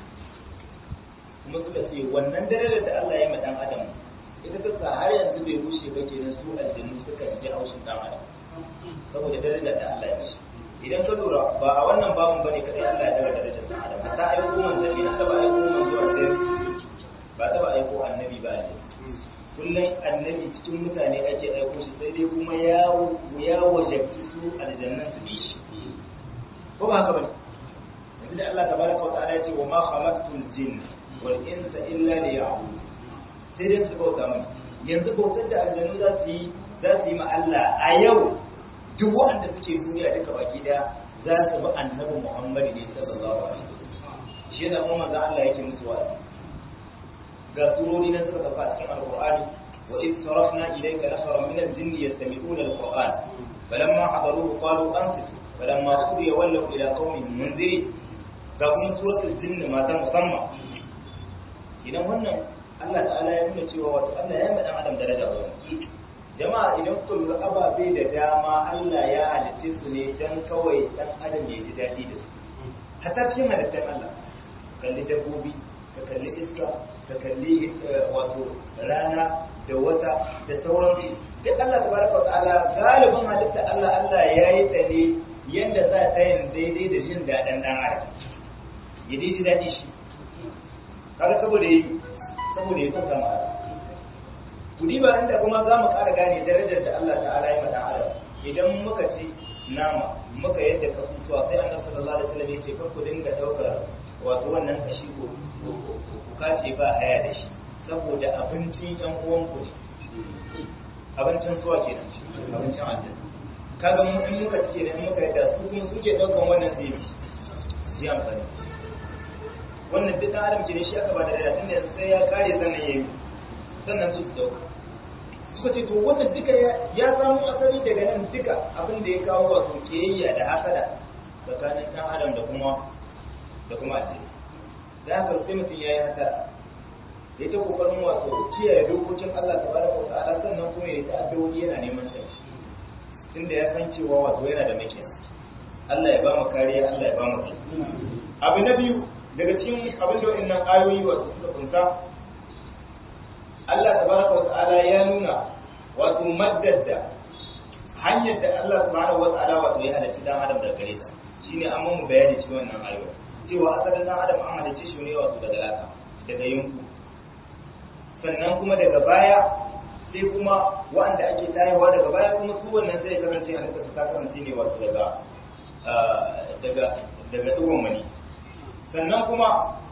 kuma suka ce wannan darajar da Allah ya ma dan adam ita ta sa har yanzu bai rushe ba kenan su aljannu suka ji haushin dan adam saboda darajar da Allah ya mishi idan ka lura ba a wannan babun bane kadai Allah ya daga darajar dan adam ta aiko manzanni an taba aiko manzo a sai ba taba aiko annabi ba ne kullum annabi cikin mutane ake aiko shi sai dai kuma ya ya wajabci su aljannan su bi shi ko ba haka bane yanzu da Allah tabaraka wa ta'ala ya ce wa ma khalaqtul jinna wal insa illa liya'budun sai dai su bauta mana yanzu bautar da aljanu za su yi za su yi ma Allah a yau duk waɗanda suke duniya duka baki daya za su bi annabi Muhammad ne sallallahu alaihi wasallam shi yasa kuma manzo Allah yake musu wa'azi ga surori na suka tafi a cikin alqur'ani wa id sarafna ilayka nafaran min al-jinn yastami'una al-qur'an falamma hadaruhu qalu ansitu falamma qudiya wallaw ila qaumihim munzirin ga kuma suratul jinn ma ta musamman idan wannan Allah ta'ala ya nuna cewa wato Allah ya madan adam daraja wa jama'a idan ku lura ababe da dama Allah ya halitta su ne dan kawai dan adam ya ji daɗi da su hatta cikin halittar Allah kalli dabbobi ka kalli iska ka kalli wato rana da wata da sauran duk Allah tabaraka wa ta'ala galibin halitta Allah Allah ya yi ta ne yanda za ta yin daidai da jin daɗin ɗan adam ya daidai daɗi shi kaga saboda yi saboda ya sassa ma kudi ba inda kuma za mu ƙara gane darajar da Allah ta'ala ya mata adam idan muka ci nama muka yadda kasusuwa sai annabi sallallahu alaihi wasallam ya ce kar ku dinga daukar wato wannan kashi ko ku kace ba haya da shi saboda abincin ɗan uwan ku ne abincin suwa ke nan abincin aljanna kaga mu in muka ce da muka yadda su kuma suke daukan wannan sai yi amfani wannan duk dan adam ne shi aka ba da daya tunda sai ya kare sannan yayi sannan su dauka suka ce to wannan duka ya samu asali daga nan duka abin da ya kawo wato kiyayya da hasada tsakanin dan adam da kuma da kuma addini da haka sai mutum yayi hasada ya ta kokarin wato kiyaye dokokin Allah tabaraka wa ta'ala sannan kuma ya ta addu'o'i yana neman tsari tunda ya san cewa wato yana da makiya Allah ya ba mu kariya Allah ya ba mu abu na biyu daga cikin abin da wannan ayoyi wato suka kunta Allah tabaraka wa ta'ala ya nuna wato maddada hanyar da Allah subhanahu wa ta'ala wato ya halitta dan adam daga gare ta shine an mun bayani cikin wannan ayoyi cewa asalin dan adam an halicce shi ne wato daga laka daga yunku sannan kuma daga baya sai kuma wa'anda ake tayewa daga baya kuma su wannan sai kasance a nika ta kasance ne wato daga daga daga dugon mani sannan kuma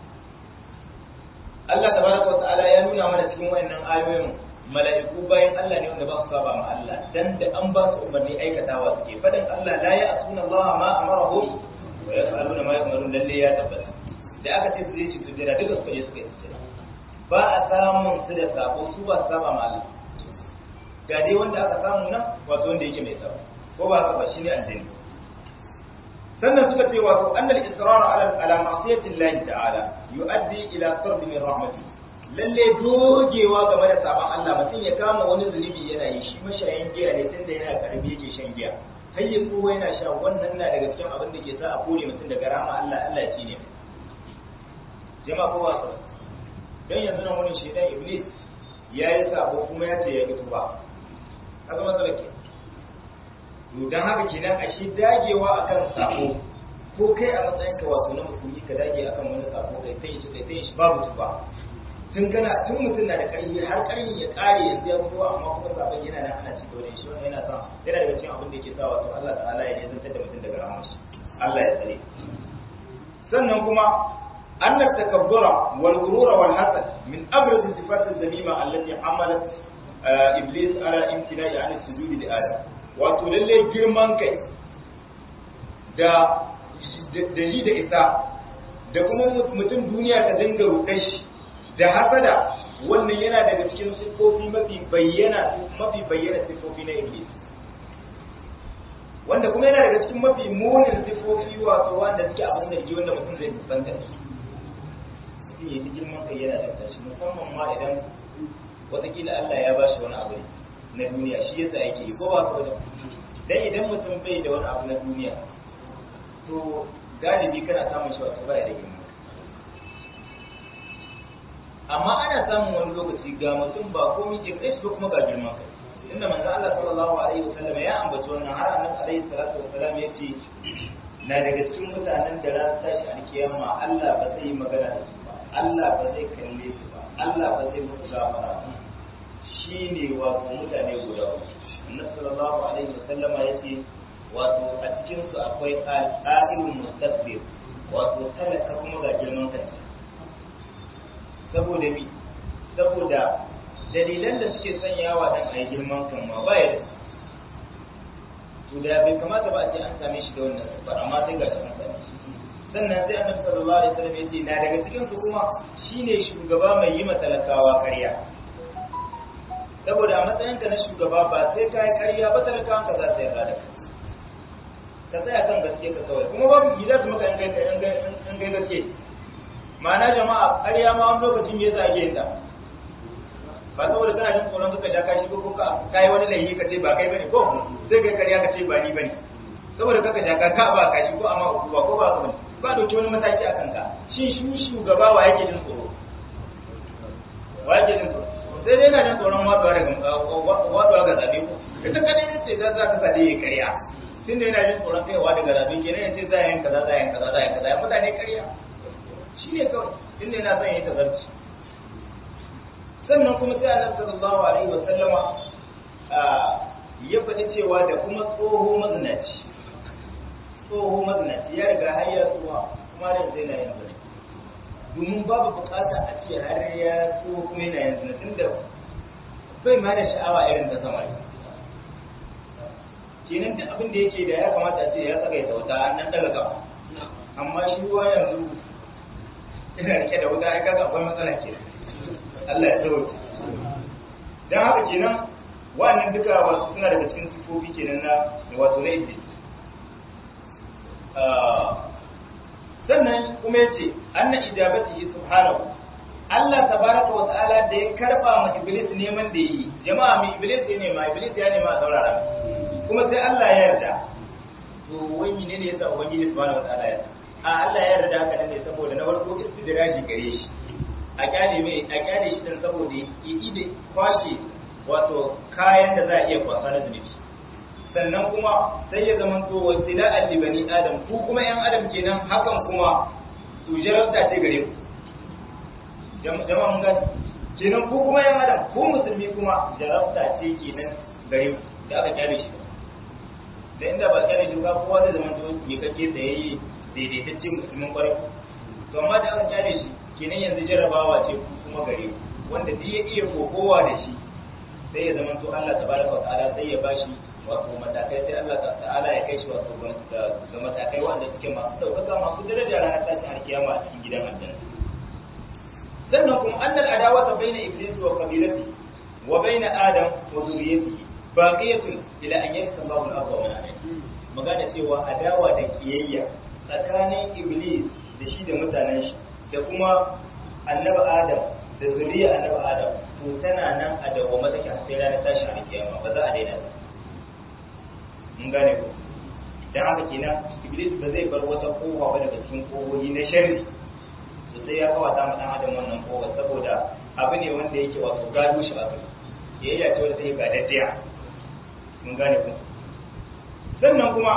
Allah tabaraka wa ta'ala ya nuna mana cikin wayannan ayoyin mala'iku bayan Allah ne wanda ba su saba ma Allah dan da an ba su umarni aikatawa suke fadan Allah la ya'suna Allah ma amarahum wa yaf'aluna ma yu'marun lalle ya tabbata da aka ce su je su jira duka su je suka yi sujjada ba a samun su da sabo su ba su saba ma Allah ga dai wanda aka samu nan wato wanda yake mai sabo ko ba haka ba shine aljani sannan suka ce wato annal israr ala ala ma'siyati Allah ta'ala yu'addi ila sarb min rahmati lalle dogewa game da saban Allah mutum ya kama wani zunubi yana yi shi mashayin giya ne tunda yana karbi yake shan giya har ya kowa yana sha wannan na daga cikin abin da ke sa a kore mutum daga rama Allah Allah ya ne jama'a kowa sa dan yanzu nan wani shedan iblis ya yi sabo kuma ya ce ya ki tuba kaga matsala ke to dan haka kenan a shi dagewa akan sabo ko kai a matsayin ka wato na musulmi ka dage akan wani sabo kai sai shi kai sai shi babu tuba tun kana tun mutum na da karfi har karfi ya kare yanzu ya fito amma kuma sabon yana nan ana cikin wani shi wannan yana sa yana daga cikin abin da yake sa wato Allah ta'ala ya nisantar da mutum daga rahmar shi Allah ya tsare sannan kuma أن التكبر والغرور والحسد من أبرز الصفات الذميمة التي حملت إبليس على امتناع عن السجود لآدم wato lallai girman kai da da ji da isa da kuma mutum duniya ta dinga rudar shi da hasada wannan yana daga cikin siffofi mafi bayyana mafi bayyana siffofi na iblis wanda kuma yana daga cikin mafi munin siffofi wato wanda suke abin da wanda mutum zai fuskanta su mutum ya ji girman kai yana da tashi musamman ma idan watakila Allah ya bashi wani abu na duniya shi yasa yake yi ko ba ko da dan idan mutum bai da wani abu na duniya to galibi kana samun shi wato baya da girma amma ana samun wani lokaci ga mutum ba komai ke kai shi kuma ga girman kai inda manzo Allah sallallahu alaihi wasallam ya ambaci wannan har annabi alaihi salatu wasallam yace na daga cikin mutanen da ran tashi alkiyama Allah ba zai yi magana da su ba Allah ba zai kalle su ba Allah ba zai musu gafara ba shine wato mutane guda uku annabi sallallahu alaihi wasallam yace wato a cikin su akwai al-qailun mustakbir wato talaka kuma ga girman kansa saboda mi saboda dalilan da suke sanyawa dan a yi girman kan ma baya da to da bai kamata ba a ce an same shi da wannan sifar amma sai ga an same shi sannan sai annabi sallallahu alaihi wasallam yace na daga cikin su kuma shine shugaba mai yi talakawa ƙarya saboda a matsayin ka na shugaba ba sai ka yi ƙarya ba talakawan ka za su yarda da kai ka tsaya kan gaske ka kawai kuma babu gida su maka in kai gaske ma'ana jama'a ƙarya ma wani lokacin me yasa ake yin ta ba saboda kana jin tsoron suka ja kashi ko ka kai wani laifi ka ce ba kai bane ko sai kai ƙarya ka ce ba ni bane saboda kaka ja ka ba kashi ko amma uku ba ko ba ka bane ba dauki wani mataki a kanka shi shi shugaba wa yake jin tsoro wa yake jin tsoro sai dai na jin tsoron waduwa daga waduwa ga zabe ko ita kadai ne ce za ka sa dai ƙarya tun da yana jin tsoron kaiwa daga zabe kenan ya ce za a yin kaza za a yin kaza za a yin kaza ya mutane ƙarya shi ne kawai tun da yana son ya yi tazarci sannan kuma sai annabi sallallahu alaihi wa sallama ya faɗi cewa da kuma tsoho mazinaci tsoho mazinaci ya riga har ya tsuwa kuma da zai na yin zina domin babu bukata a ce har ya tsoho kuma yana yin zina tunda bai ma da sha'awa irin ta samari kenan da abin da yake da ya kamata a ce ya saka ya sauta an nan daga gaba amma shi ruwa yanzu ina rike da wuta ai kaga akwai matsala ke Allah ya tsawo dan haka kenan wannan duka wasu suna daga cikin sifofi kenan na wato na iblis sannan kuma yace anna ijabatihi subhanahu Allah tabaraka wa ta'ala da ya karba ma iblis neman da yi jama'a mai iblis ya nema iblis ya nema a saurara kuma sai Allah ya yarda to wai menene yasa ubangiji subhanahu wa ta'ala ya a Allah ya yarda haka ne saboda na farko istidraji gare shi a kyale mai a kyale shi dan saboda ya ide kwashe wato kayan da za a iya kwasa na zunubi sannan kuma sai ya zama to wasila li bani adam ku kuma yan adam kenan hakan kuma su jarabta ce gare ku jama'a mun gani kenan ku kuma yan adam ku musulmi kuma jarabta ce kenan gare ku da aka kyale shi da inda ba kyale shi ba kowa zai zama to ya kake tsayayye daidaitaccen musulmin kwarai to amma da aka kyale shi kenan yanzu jarrabawa ce kuma gare ku wanda duk ya iya kokowa da shi sai ya zama to Allah tabaraka wa ta'ala sai ya bashi wato matakai sai Allah ta'ala ya kai shi wato ga matakai wanda suke masu ɗaukaka masu daraja ranar tashin alkiyama a cikin gidan aljanna sannan kuma annal adawata baina iblis wa qabilati wa baina adam wa zuriyatihi baqiyatun ila an yarsa Allahu al-ardha wa man alayha magana cewa adawa da kiyayya tsakanin iblis da shi da mutanen shi da kuma annabi adam da zuriya annabi adam to tana nan a dawwama take har sai ranar tashin alkiyama ba za a daina ba mun gane ko dan haka kenan iblis ba zai bar wata kowa ba daga cikin kohohi na sharri to sai ya kawata ma dan adam wannan kowa saboda abu ne wanda yake wato gado shi abu yayya ce wanda take gadaddiya mun gane ko sannan kuma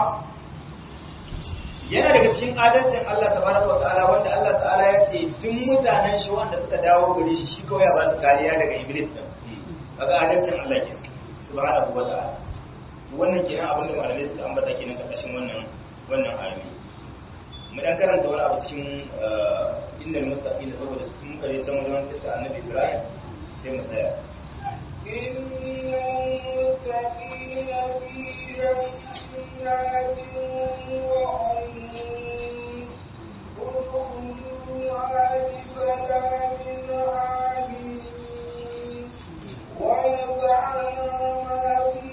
yana daga cikin adalcin Allah tabaraka wa ta'ala wanda Allah ta'ala ya ce duk mutanen shi wanda suka dawo gare shi shi kawai ya ba su kariya daga iblis din kaga adalcin Allah ke subhanahu wa ta'ala wannan kenan abin da malamai suka ambata kenan karkashin wannan wannan ayoyi mu dan karanta wani abu cikin innal muttaqina saboda sun kare san wajen kisa annabi Ibrahim sai mu tsaya innal muttaqina fi jannatin wa uyun udkhuluha bi salamin amin wa yad'ana ma fi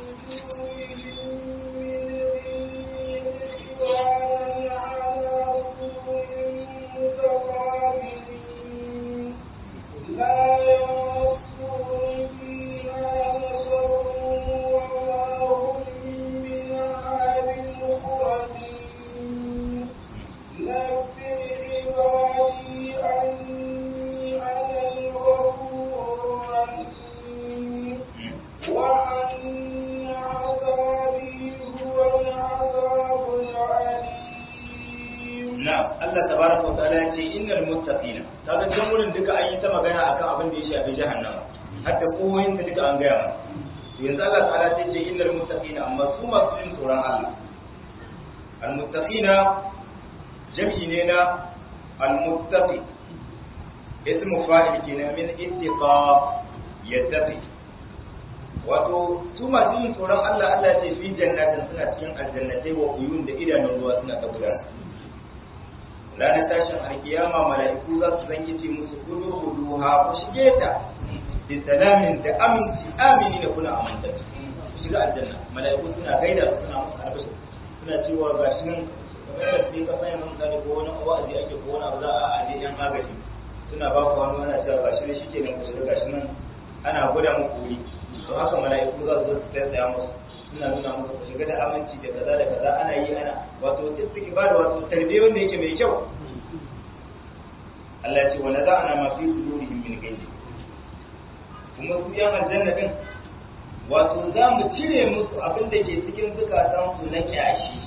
Allah tabaraka wa ta'ala ya ce innal muttaqina kaga can wurin duka an yi ta magana akan abin da ya shafi jahannama hatta koyin ta duka an gaya mana yanzu Allah ta'ala ya ce innal muttaqina amma su masu jin tsoron Allah al muttaqina jam'i ne na al muttaqi ismu fa'il kenan min ittiqa yattaqi wato su masu yin tsoron Allah Allah ce fi jannatin suna cikin aljannatai wa uyun da idanun ruwa suna ta gudana ranar tashin alkiyama mala'iku za su zangi ce musu kudu hudu ha ku shige ta bi salamin da aminci amini da kuna amanta ku shiga aljanna mala'iku suna gaida su suna musu albishir suna cewa ga shi nan kamar da sai ka sanya mun misali ko wani wa'azi ake ko wani abu za a aje yan agaji suna ba ku wani ana cewa ga shi ne shi ke nan ku shiga ga shi nan ana gwada muku wuri to haka mala'iku za su zo su tsaya musu suna nuna musu ku shiga da aminci da kaza da kaza ana yi ana wato suke ba da wato tarbiyya wanda yake mai kyau Allah ya ce wa naza'ana ma fi sudurihim min ghayri kuma su yan aljanna din wato za mu cire musu abin da ke cikin zukatan su na kyashi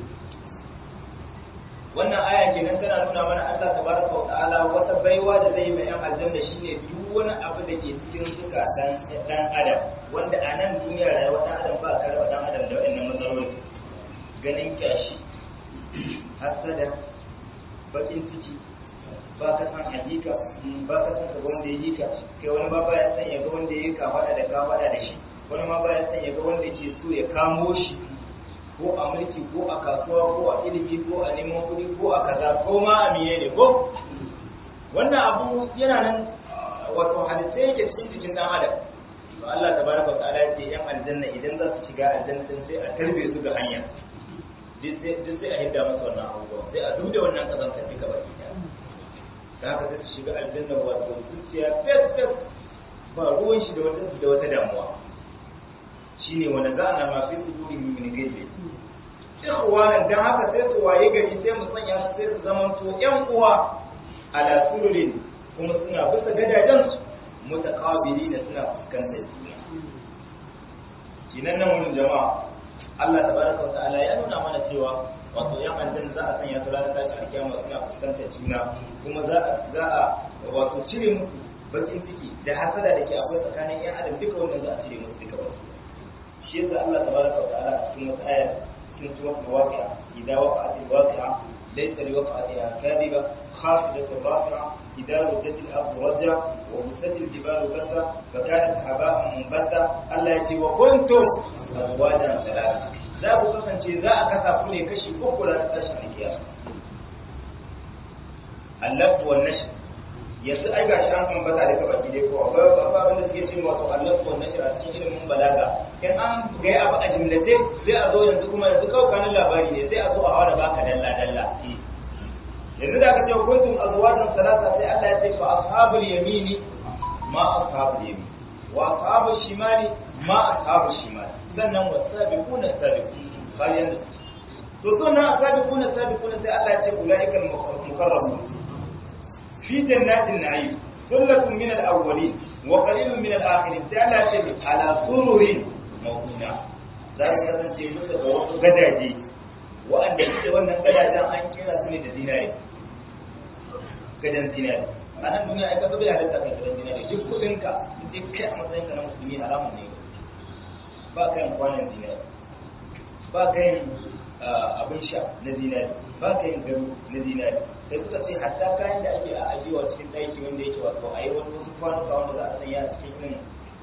wannan aya kenan tana nuna mana Allah tabaraka wa ta'ala wata baiwa da zai yi mai yan aljanna shine duk wani abu da ke cikin zukatan dan adam wanda a nan duniya rayuwar dan adam ba ka raba dan adam da wannan matsaloli ganin kyashi hasada bakin ciki ba ka san hakika ba ka san ka wanda ya yi ka kai wani ma baya san ya ga wanda ya yi ka fada da ka fada da shi wani ma baya san ya ga wanda ke so ya kamo shi ko a mulki ko a kasuwa ko a ilimi ko a neman kuɗi ko a kaza ko ma a miye ne ko wannan abu yana nan wato hadisai yake cikin jikin dan adam to Allah tabaraka wa ta'ala ya ce yan aljanna idan za su shiga aljanna sai a tarbe su ga hanya duk sai a hidda masa wannan abubuwa sai a duba wannan kazantar duka baki ɗaya da haka sai su shiga aljanna wato zuciya fes fes ba ruwan shi da wata da wata damuwa shine wanda za a na masu kuduri min gaje ikhwanan dan haka sai su waye gari sai mu sanya su sai su zaman to ƴan uwa ala sururin kuma suna bisa gadajen su mutaqabili da suna fuskantar juna kinan nan wannan jama'a Allah tabaraka wa ta'ala ya nuna mana cewa wato yan aljanna za a sanya su ranar tashi alkiyama suna fuskantar juna kuma za a za a wato cire musu bakin ciki da hasada da ke akwai tsakanin yan adam duka wannan za a cire musu duka wasu shi yasa Allah tabaraka wa ta'ala a cikin wata aya cikin suratul waqi'a idza waqa'atil waqi'a laysa liwaqa'atiha kadhiba خافضة رافعة إذا رجت الأرض رجا وبست الجبال بسا فكانت هباء منبثا الله يجي وكنتم أزواجا ثلاثة za ku kasance za a kasa ku ne kashi uku da tashin alkiyama Allah wa nash yanzu ai gashi an kan bata daga baki dai ko akwai akwai abin da suke cewa wato Allah wa nash a cikin ilimin balaga in an ga abu a jimlace sai a zo yanzu kuma yanzu kawai kanin labari ne sai a zo a hawa da baka dalla dalla yanzu da aka ce kuntum azwajan salasa sai Allah ya ce fa ashabul yamini ma ashabul yamin wa ashabul shimali ma ashabul shimali sannan wasabiquna sabiqun bayan to to na sabiquna sabiquna sai Allah ya ce ulaikal muqarrabun fi jannatin na'im sullatun min al-awwalin wa qalilun min al-akhirin sai Allah ya ce ala sururin mawduna za ka kasance musu da wasu gadaje wa'anda suke wannan gadajen an kira su ne da zinare gadan zinare a nan duniya ai ka bai halitta kai gadan zinare duk kudinka duk kai a matsayinka na musulmi haramun ne ba ka yin kwanan zinari ba ka yin abin sha na zinari ba ka yin gado na zinari sai kuka ce hatta kayan da ake a ajiyewa cikin ɗaki wanda yake wato a yi wani wasu kwanuka wanda za a sanya a cikin irin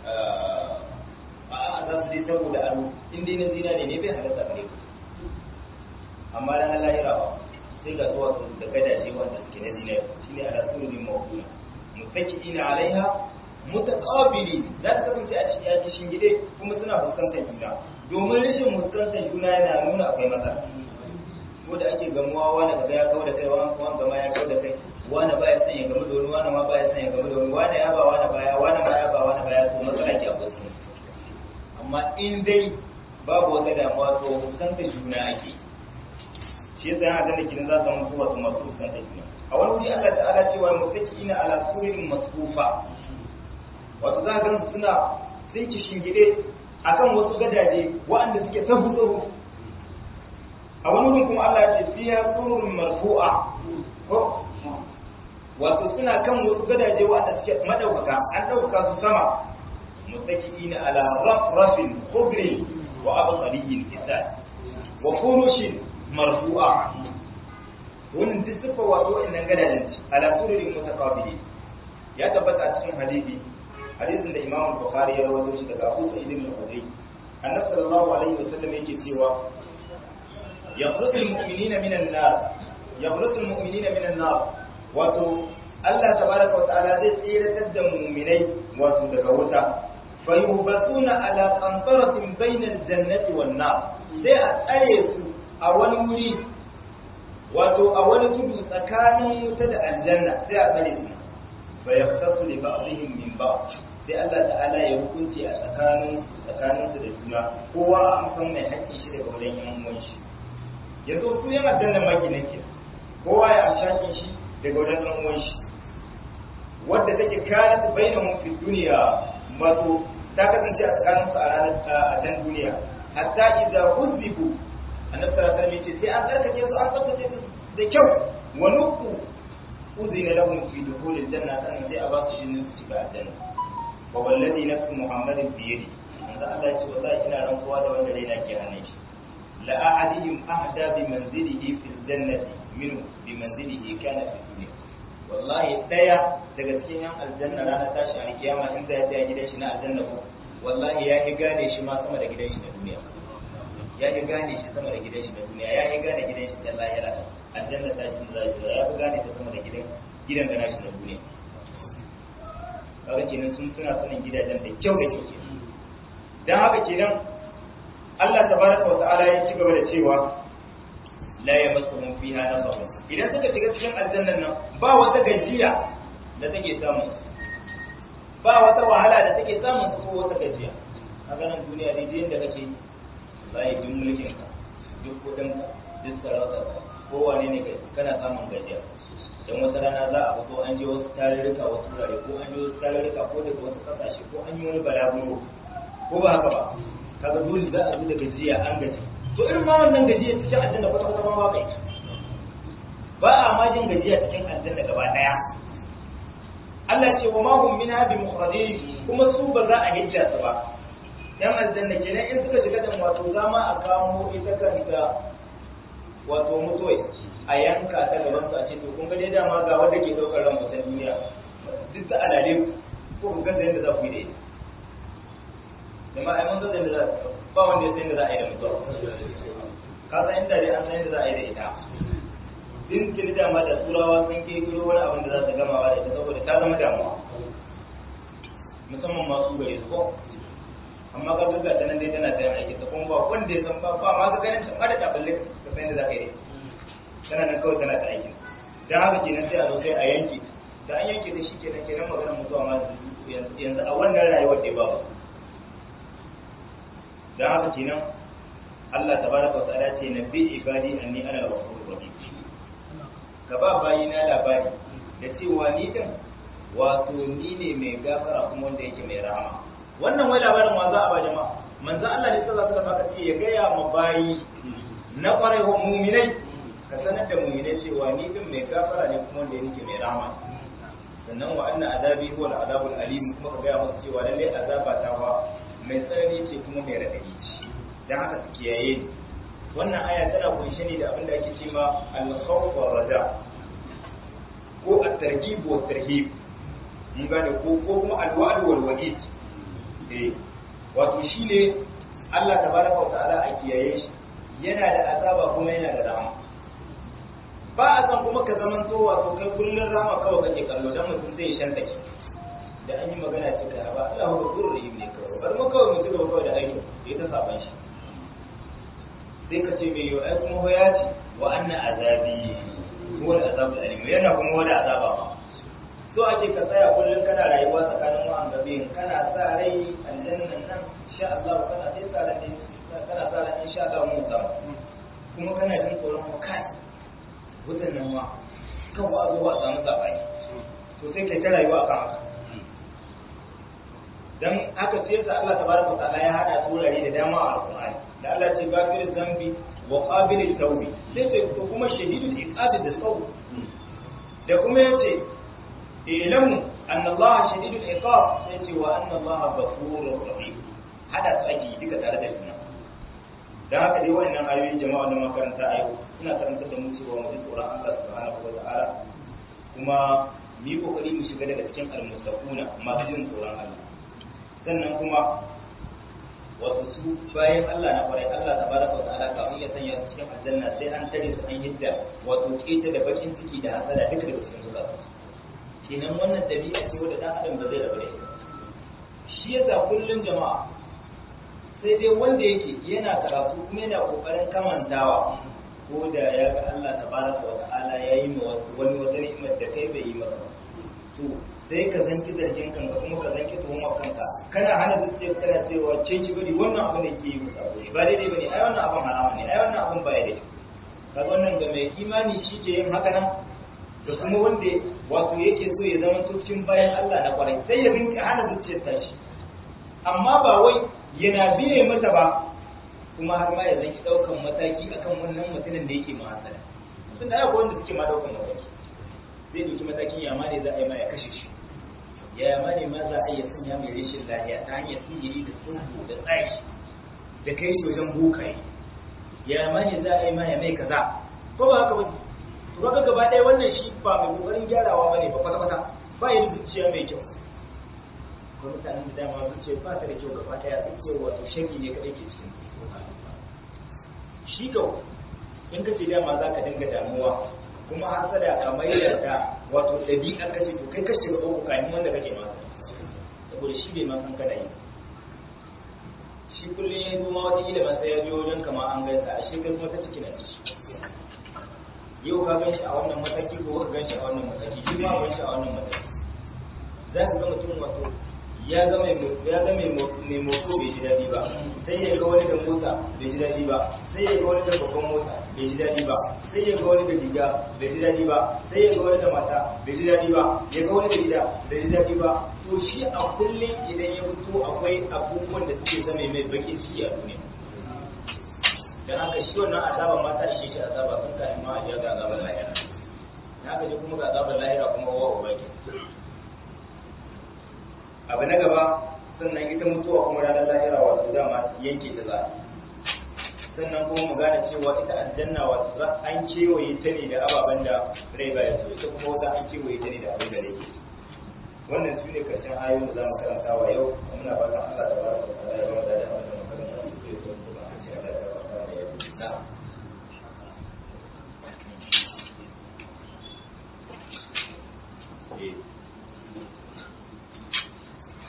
a za su je saboda aro in dai na zinari ne bai halatta gare ku amma dan Allah ya rawa sai ga zuwa su da gadaje wanda suke na zinari shine ala sururin mawduna mutaki'ina alaiha mutaqabili za ta kasance a cikin yaji shingide kuma suna fuskantar juna domin rashin fuskantar juna yana nuna akwai matsala ko da ake gamuwa wani kaga ya kawo da kai wani kuma gama ya kawo da kai wani ba ya sanya game da wani wani ma ba ya sanya game da wani wani ya ba wani baya wani ma ya ba wani baya to matsala ke akwai su amma in dai babu wata damuwa to fuskantar juna ake shi yasa yana ganin kin za su samu kowa su masu fuskantar juna a wani wuri Allah ta'ala cewa mutaki ina ala surin masfufa wato za ga suna sun ki shingide akan wasu gadaje waɗanda suke tabu tsaro a wani wurin kuma Allah ya ce fiya surun marfu'a ko wato suna kan wasu gadaje waɗanda suke madaukaka an ɗaukaka su sama mutaki'ina ala rafrafin khubri wa abqariyyin kitab wa furushin marfu'a wannan duk sufa wato wa'annan gadajen ala sururin mutaqabili ya tabbata a cikin hadisi hadisin da Imam Bukhari ya rawaito shi daga Abu Sa'id ibn Khudri annabi sallallahu alaihi wasallam yake cewa yakhruju al-mu'minina min an-nar yakhruju al-mu'minina min an-nar wato Allah tabaraka wa ta'ala zai tsiratar da mu'minai wato daga wuta fayubatuna ala qantaratin bainal jannati wan nar sai a tsare su a wani wuri wato a wani tudu tsakanin wuta da aljanna sai a tsare su fa yaqtasu li ba'dihim min ba'd sai Allah ta'ala ya hukunci a tsakanin tsakanin su da juna kowa an san mai haƙƙi shi daga wurin yan uwan shi yanzu su yan aljanna maki nake kowa ya amshakin shi daga wurin yan uwan shi wadda take kanat bainahum fi dunya wato ta kasance a tsakanin su a ranar a dan duniya hatta idza huzibu annabi sallallahu alaihi wasallam sai an tsarkake su an tsarkake su da kyau wa nuku uzina lahum fi dukhul aljanna sannan sai a ba su shi su shiga aljanna wa wallazi nafsu muhammadin bi yadi manzo Allah ya ce wallahi ina rantsuwa da wanda raina ke hannun shi la ahadihim ahda bi manzilihi fil jannati minhu bi manzilihi kana fi dunya wallahi daya daga cikin yan aljanna ranar tashi a kiyama in zai ya gidan shi na aljanna ko wallahi ya yi gane shi ma sama da gidan shi na duniya ya yi gane shi sama da gidan shi na duniya ya yi gane gidan shi na lahira aljanna ta shi zai ya fi gane ta sama da gidan gidan da nashi na duniya kaga kenan sun suna sanin gidajen da kyau da kyau kenan dan haka kenan Allah tabaraka wa ta'ala ya ci gaba da cewa la yamassuhum fiha nasab idan suka shiga cikin aljannan nan ba wata gajiya da take samun ba wata wahala da take samun ko wata gajiya a ganin duniya dai duk inda kake sai duk mulkin ka duk kudin ka duk sarauta ka kowane ne kai kana samun gajiya dan wata rana za a fito an je wasu tarurruka wasu wurare ko an je wasu tarurruka ko daga wasu kasashe ko an yi wani balaguro ko ba haka ba kaga dole za a zo da gajiya an gaji to irin ma wannan gajiya cikin aljanna kwata kwata ba kai ba a ma jin gajiya cikin aljanna gaba daya Allah ce wa ma hum minha bi mukhrajin kuma su ba za a hijja su ba yan aljanna kenan in suka shiga dan wato zama a kamo ita kanta wato mutuwai a yanka ta gaban su a ce to kun ga dai dama ga wanda ke daukar ran mutan duniya duk da alale ko kun ga yadda za ku yi da ita jama'a ai mun ga yadda za ba wanda ya san yadda za a yi da mutuwa ka san inda dai an san yadda za a yi da ita din kin dama da turawa sun ke kiro wani abin da za su gama ba da ita saboda ta zama damuwa musamman masu gare su ko amma ka duka ta nan dai tana tsayin aiki ta kuma ba wanda ya san ba ba ma ka ganin ta da ta balle ka san yadda za ka yi tana nan kawai tana ta aiki dan haka kenan sai a zo sai a yanke da an yanke da shi kenan kenan magana mutuwa ma yanzu a wannan rayuwar da ba dan haka kenan Allah tabaraka wa ta'ala ce nabi ibadi anni ana al-ghafurur rahim ka ba bayina labari da cewa ni din wato ni ne mai gafara kuma wanda yake mai rahama wannan wai labarin wa za a ba jama'a manzo Allah ne sallallahu alaihi wasallam ce ya gaya ma bayi na kwarai wa mu'minai ka sanar da mu'minai cewa ni din mai gafara ne kuma wanda yake mai rahama sannan wa anna azabi huwa al-azabul alim kuma ka gaya musu cewa lalle azaba ta wa mai tsanani ce kuma mai radadi ce dan haka su kiyaye ni wannan aya tana kunshe ne da abin da ake cewa al-khawf wa raja ko at-targhib wa tarhib mun gane ko ko kuma al-wa'd wal wa'id eh wato shine Allah tabaraka wa ta'ala a kiyaye shi yana da azaba kuma yana da rahama ba a san kuma ka zaman to wato kai kullun rahama kawai kake kallo dan mutum zai shanta ki da an yi magana ce ka ba Allah ba gurur rahim ne kawai bar mu kawai mutum ba kawai da aiki ya ta saban shi sai ka ce mai yau ai kuma ya ce wa anna azabi huwa al-azabul alim yana kuma wani azaba ba so ake ka tsaya kullum kana rayuwa tsakanin wa'an gabe kana sa rai aljannan nan insha Allah kana sai sa rai kana sa rai insha Allah mu samu kuma kana jin tsoron mu kai wutan nan ma kan wa zo ba samu sabani to sai kai ta rayuwa kan haka dan haka sai sa Allah tabaraka wa ta'ala ya hada turare da dama a Al-Qur'ani da Allah ce gafir zambi wa qabil tawbi sai sai kuma shahidul iqab da sawu da kuma yace ilamu anna Allah shadidul iqab sai ce wa anna Allah ghafurur rahim hada tsaki duka tare da juna dan haka dai wannan ayoyin jama'a da makaranta a yau ina karanta da mu cewa mu ji tsoron Allah subhanahu wa ta'ala kuma mu mu yi kokari mu shiga daga cikin almustaquna masu jin tsoron Allah sannan kuma wasu su bayan Allah na kwarai Allah tabaraka wa ta'ala kafin ya sanya su cikin aljanna sai an tare su an hidda wato keta da bakin ciki da hasada duka daga cikin zuwa kenan wannan dabi'a ce wanda dan adam ba zai rabu da ita shi yasa kullun jama'a sai dai wanda yake yana karatu kuma yana kokarin kamantawa ko da ya ga Allah tabaraka wa ta'ala ya yi ma wani wata ni'imar da kai bai yi maka to sai ka zanki zargin kanka kuma ka zanki tuhumar kanka kana hana zuciyar kana cewa ce ki bari wannan abin da ke yi musa ba daidai bane ai wannan abin harama ne ai wannan abin baya daidai kaga wannan ga mai imani shi ke yin haka nan da kuma wanda wato yake so ya zama cikin bayan Allah na kwarai sai ya rinka hana zuciyar tashi amma ba wai yana biye mata ba kuma har ma ya zanki daukan mataki akan wannan mutumin da yake mahasala sun da akwai wanda suke ma daukan mataki zai dauki matakin ya ma ne za a yi ma ya kashe shi ya ma ne ma za a iya sanya mai rashin lafiya ta hanyar sihiri da sulhu da tsari da kai shi wajen bokaye ya ma ne za a yi ma ya mai kaza ko ba haka ba to kaga gaba ɗaya wannan shi ba mai kokarin gyarawa bane ba kwata kwata ba ya da zuciya mai kyau ko mutanen da dama zuciya ba ta da kyau gaba ɗaya zuciya wato shagi ne kadai ke cikin shi kawai in ka ce dama za ka dinga damuwa kuma hasada ka mai da ta wato ɗabi'a kace to kai kashe ga uku kayan wanda kake ma saboda shi bai ma san kana yi shi kullum ya zo ma wata ilima sai ya biyo wajen kama an gaisa a shi kai kuma ta ciki na ci yau ka gan shi a wannan mataki ko ka gan shi a wannan mataki shi ma gan shi a wannan mataki za ka ga mutum wato ya ga mai ya ga mai mai moto bai ji dadi ba sai ya ga wani da mota bai ji dadi ba sai ya ga wani da babban mota bai ji dadi ba sai ya ga wani da riga bai ji dadi ba sai ya ga wani da mata bai ji dadi ba ya ga wani da gida bai ji dadi ba to shi a kullum idan ya fito akwai abubuwan da suke zama mai bakin ciki a duniya dan haka shi wannan azaba ma ta ishe shi azaba sun kai ma ya ga azabar lahira na haka je kuma ga azabar lahira kuma wa ubaki abu na gaba sannan ita mutuwa kuma ranar lahira wato dama yanke ta za sannan kuma mu gane cewa ita aljanna wato za an kewaye ta ne da ababen da rai baya so ita kuma wata an kewaye ta ne da abin da rai ke wannan su ne karshen ayoyin da za mu karanta wa yau muna fatan Allah ta baraka ta ya ba da abin da mu karanta su ke so kuma a ce Allah ya ba da yau na'am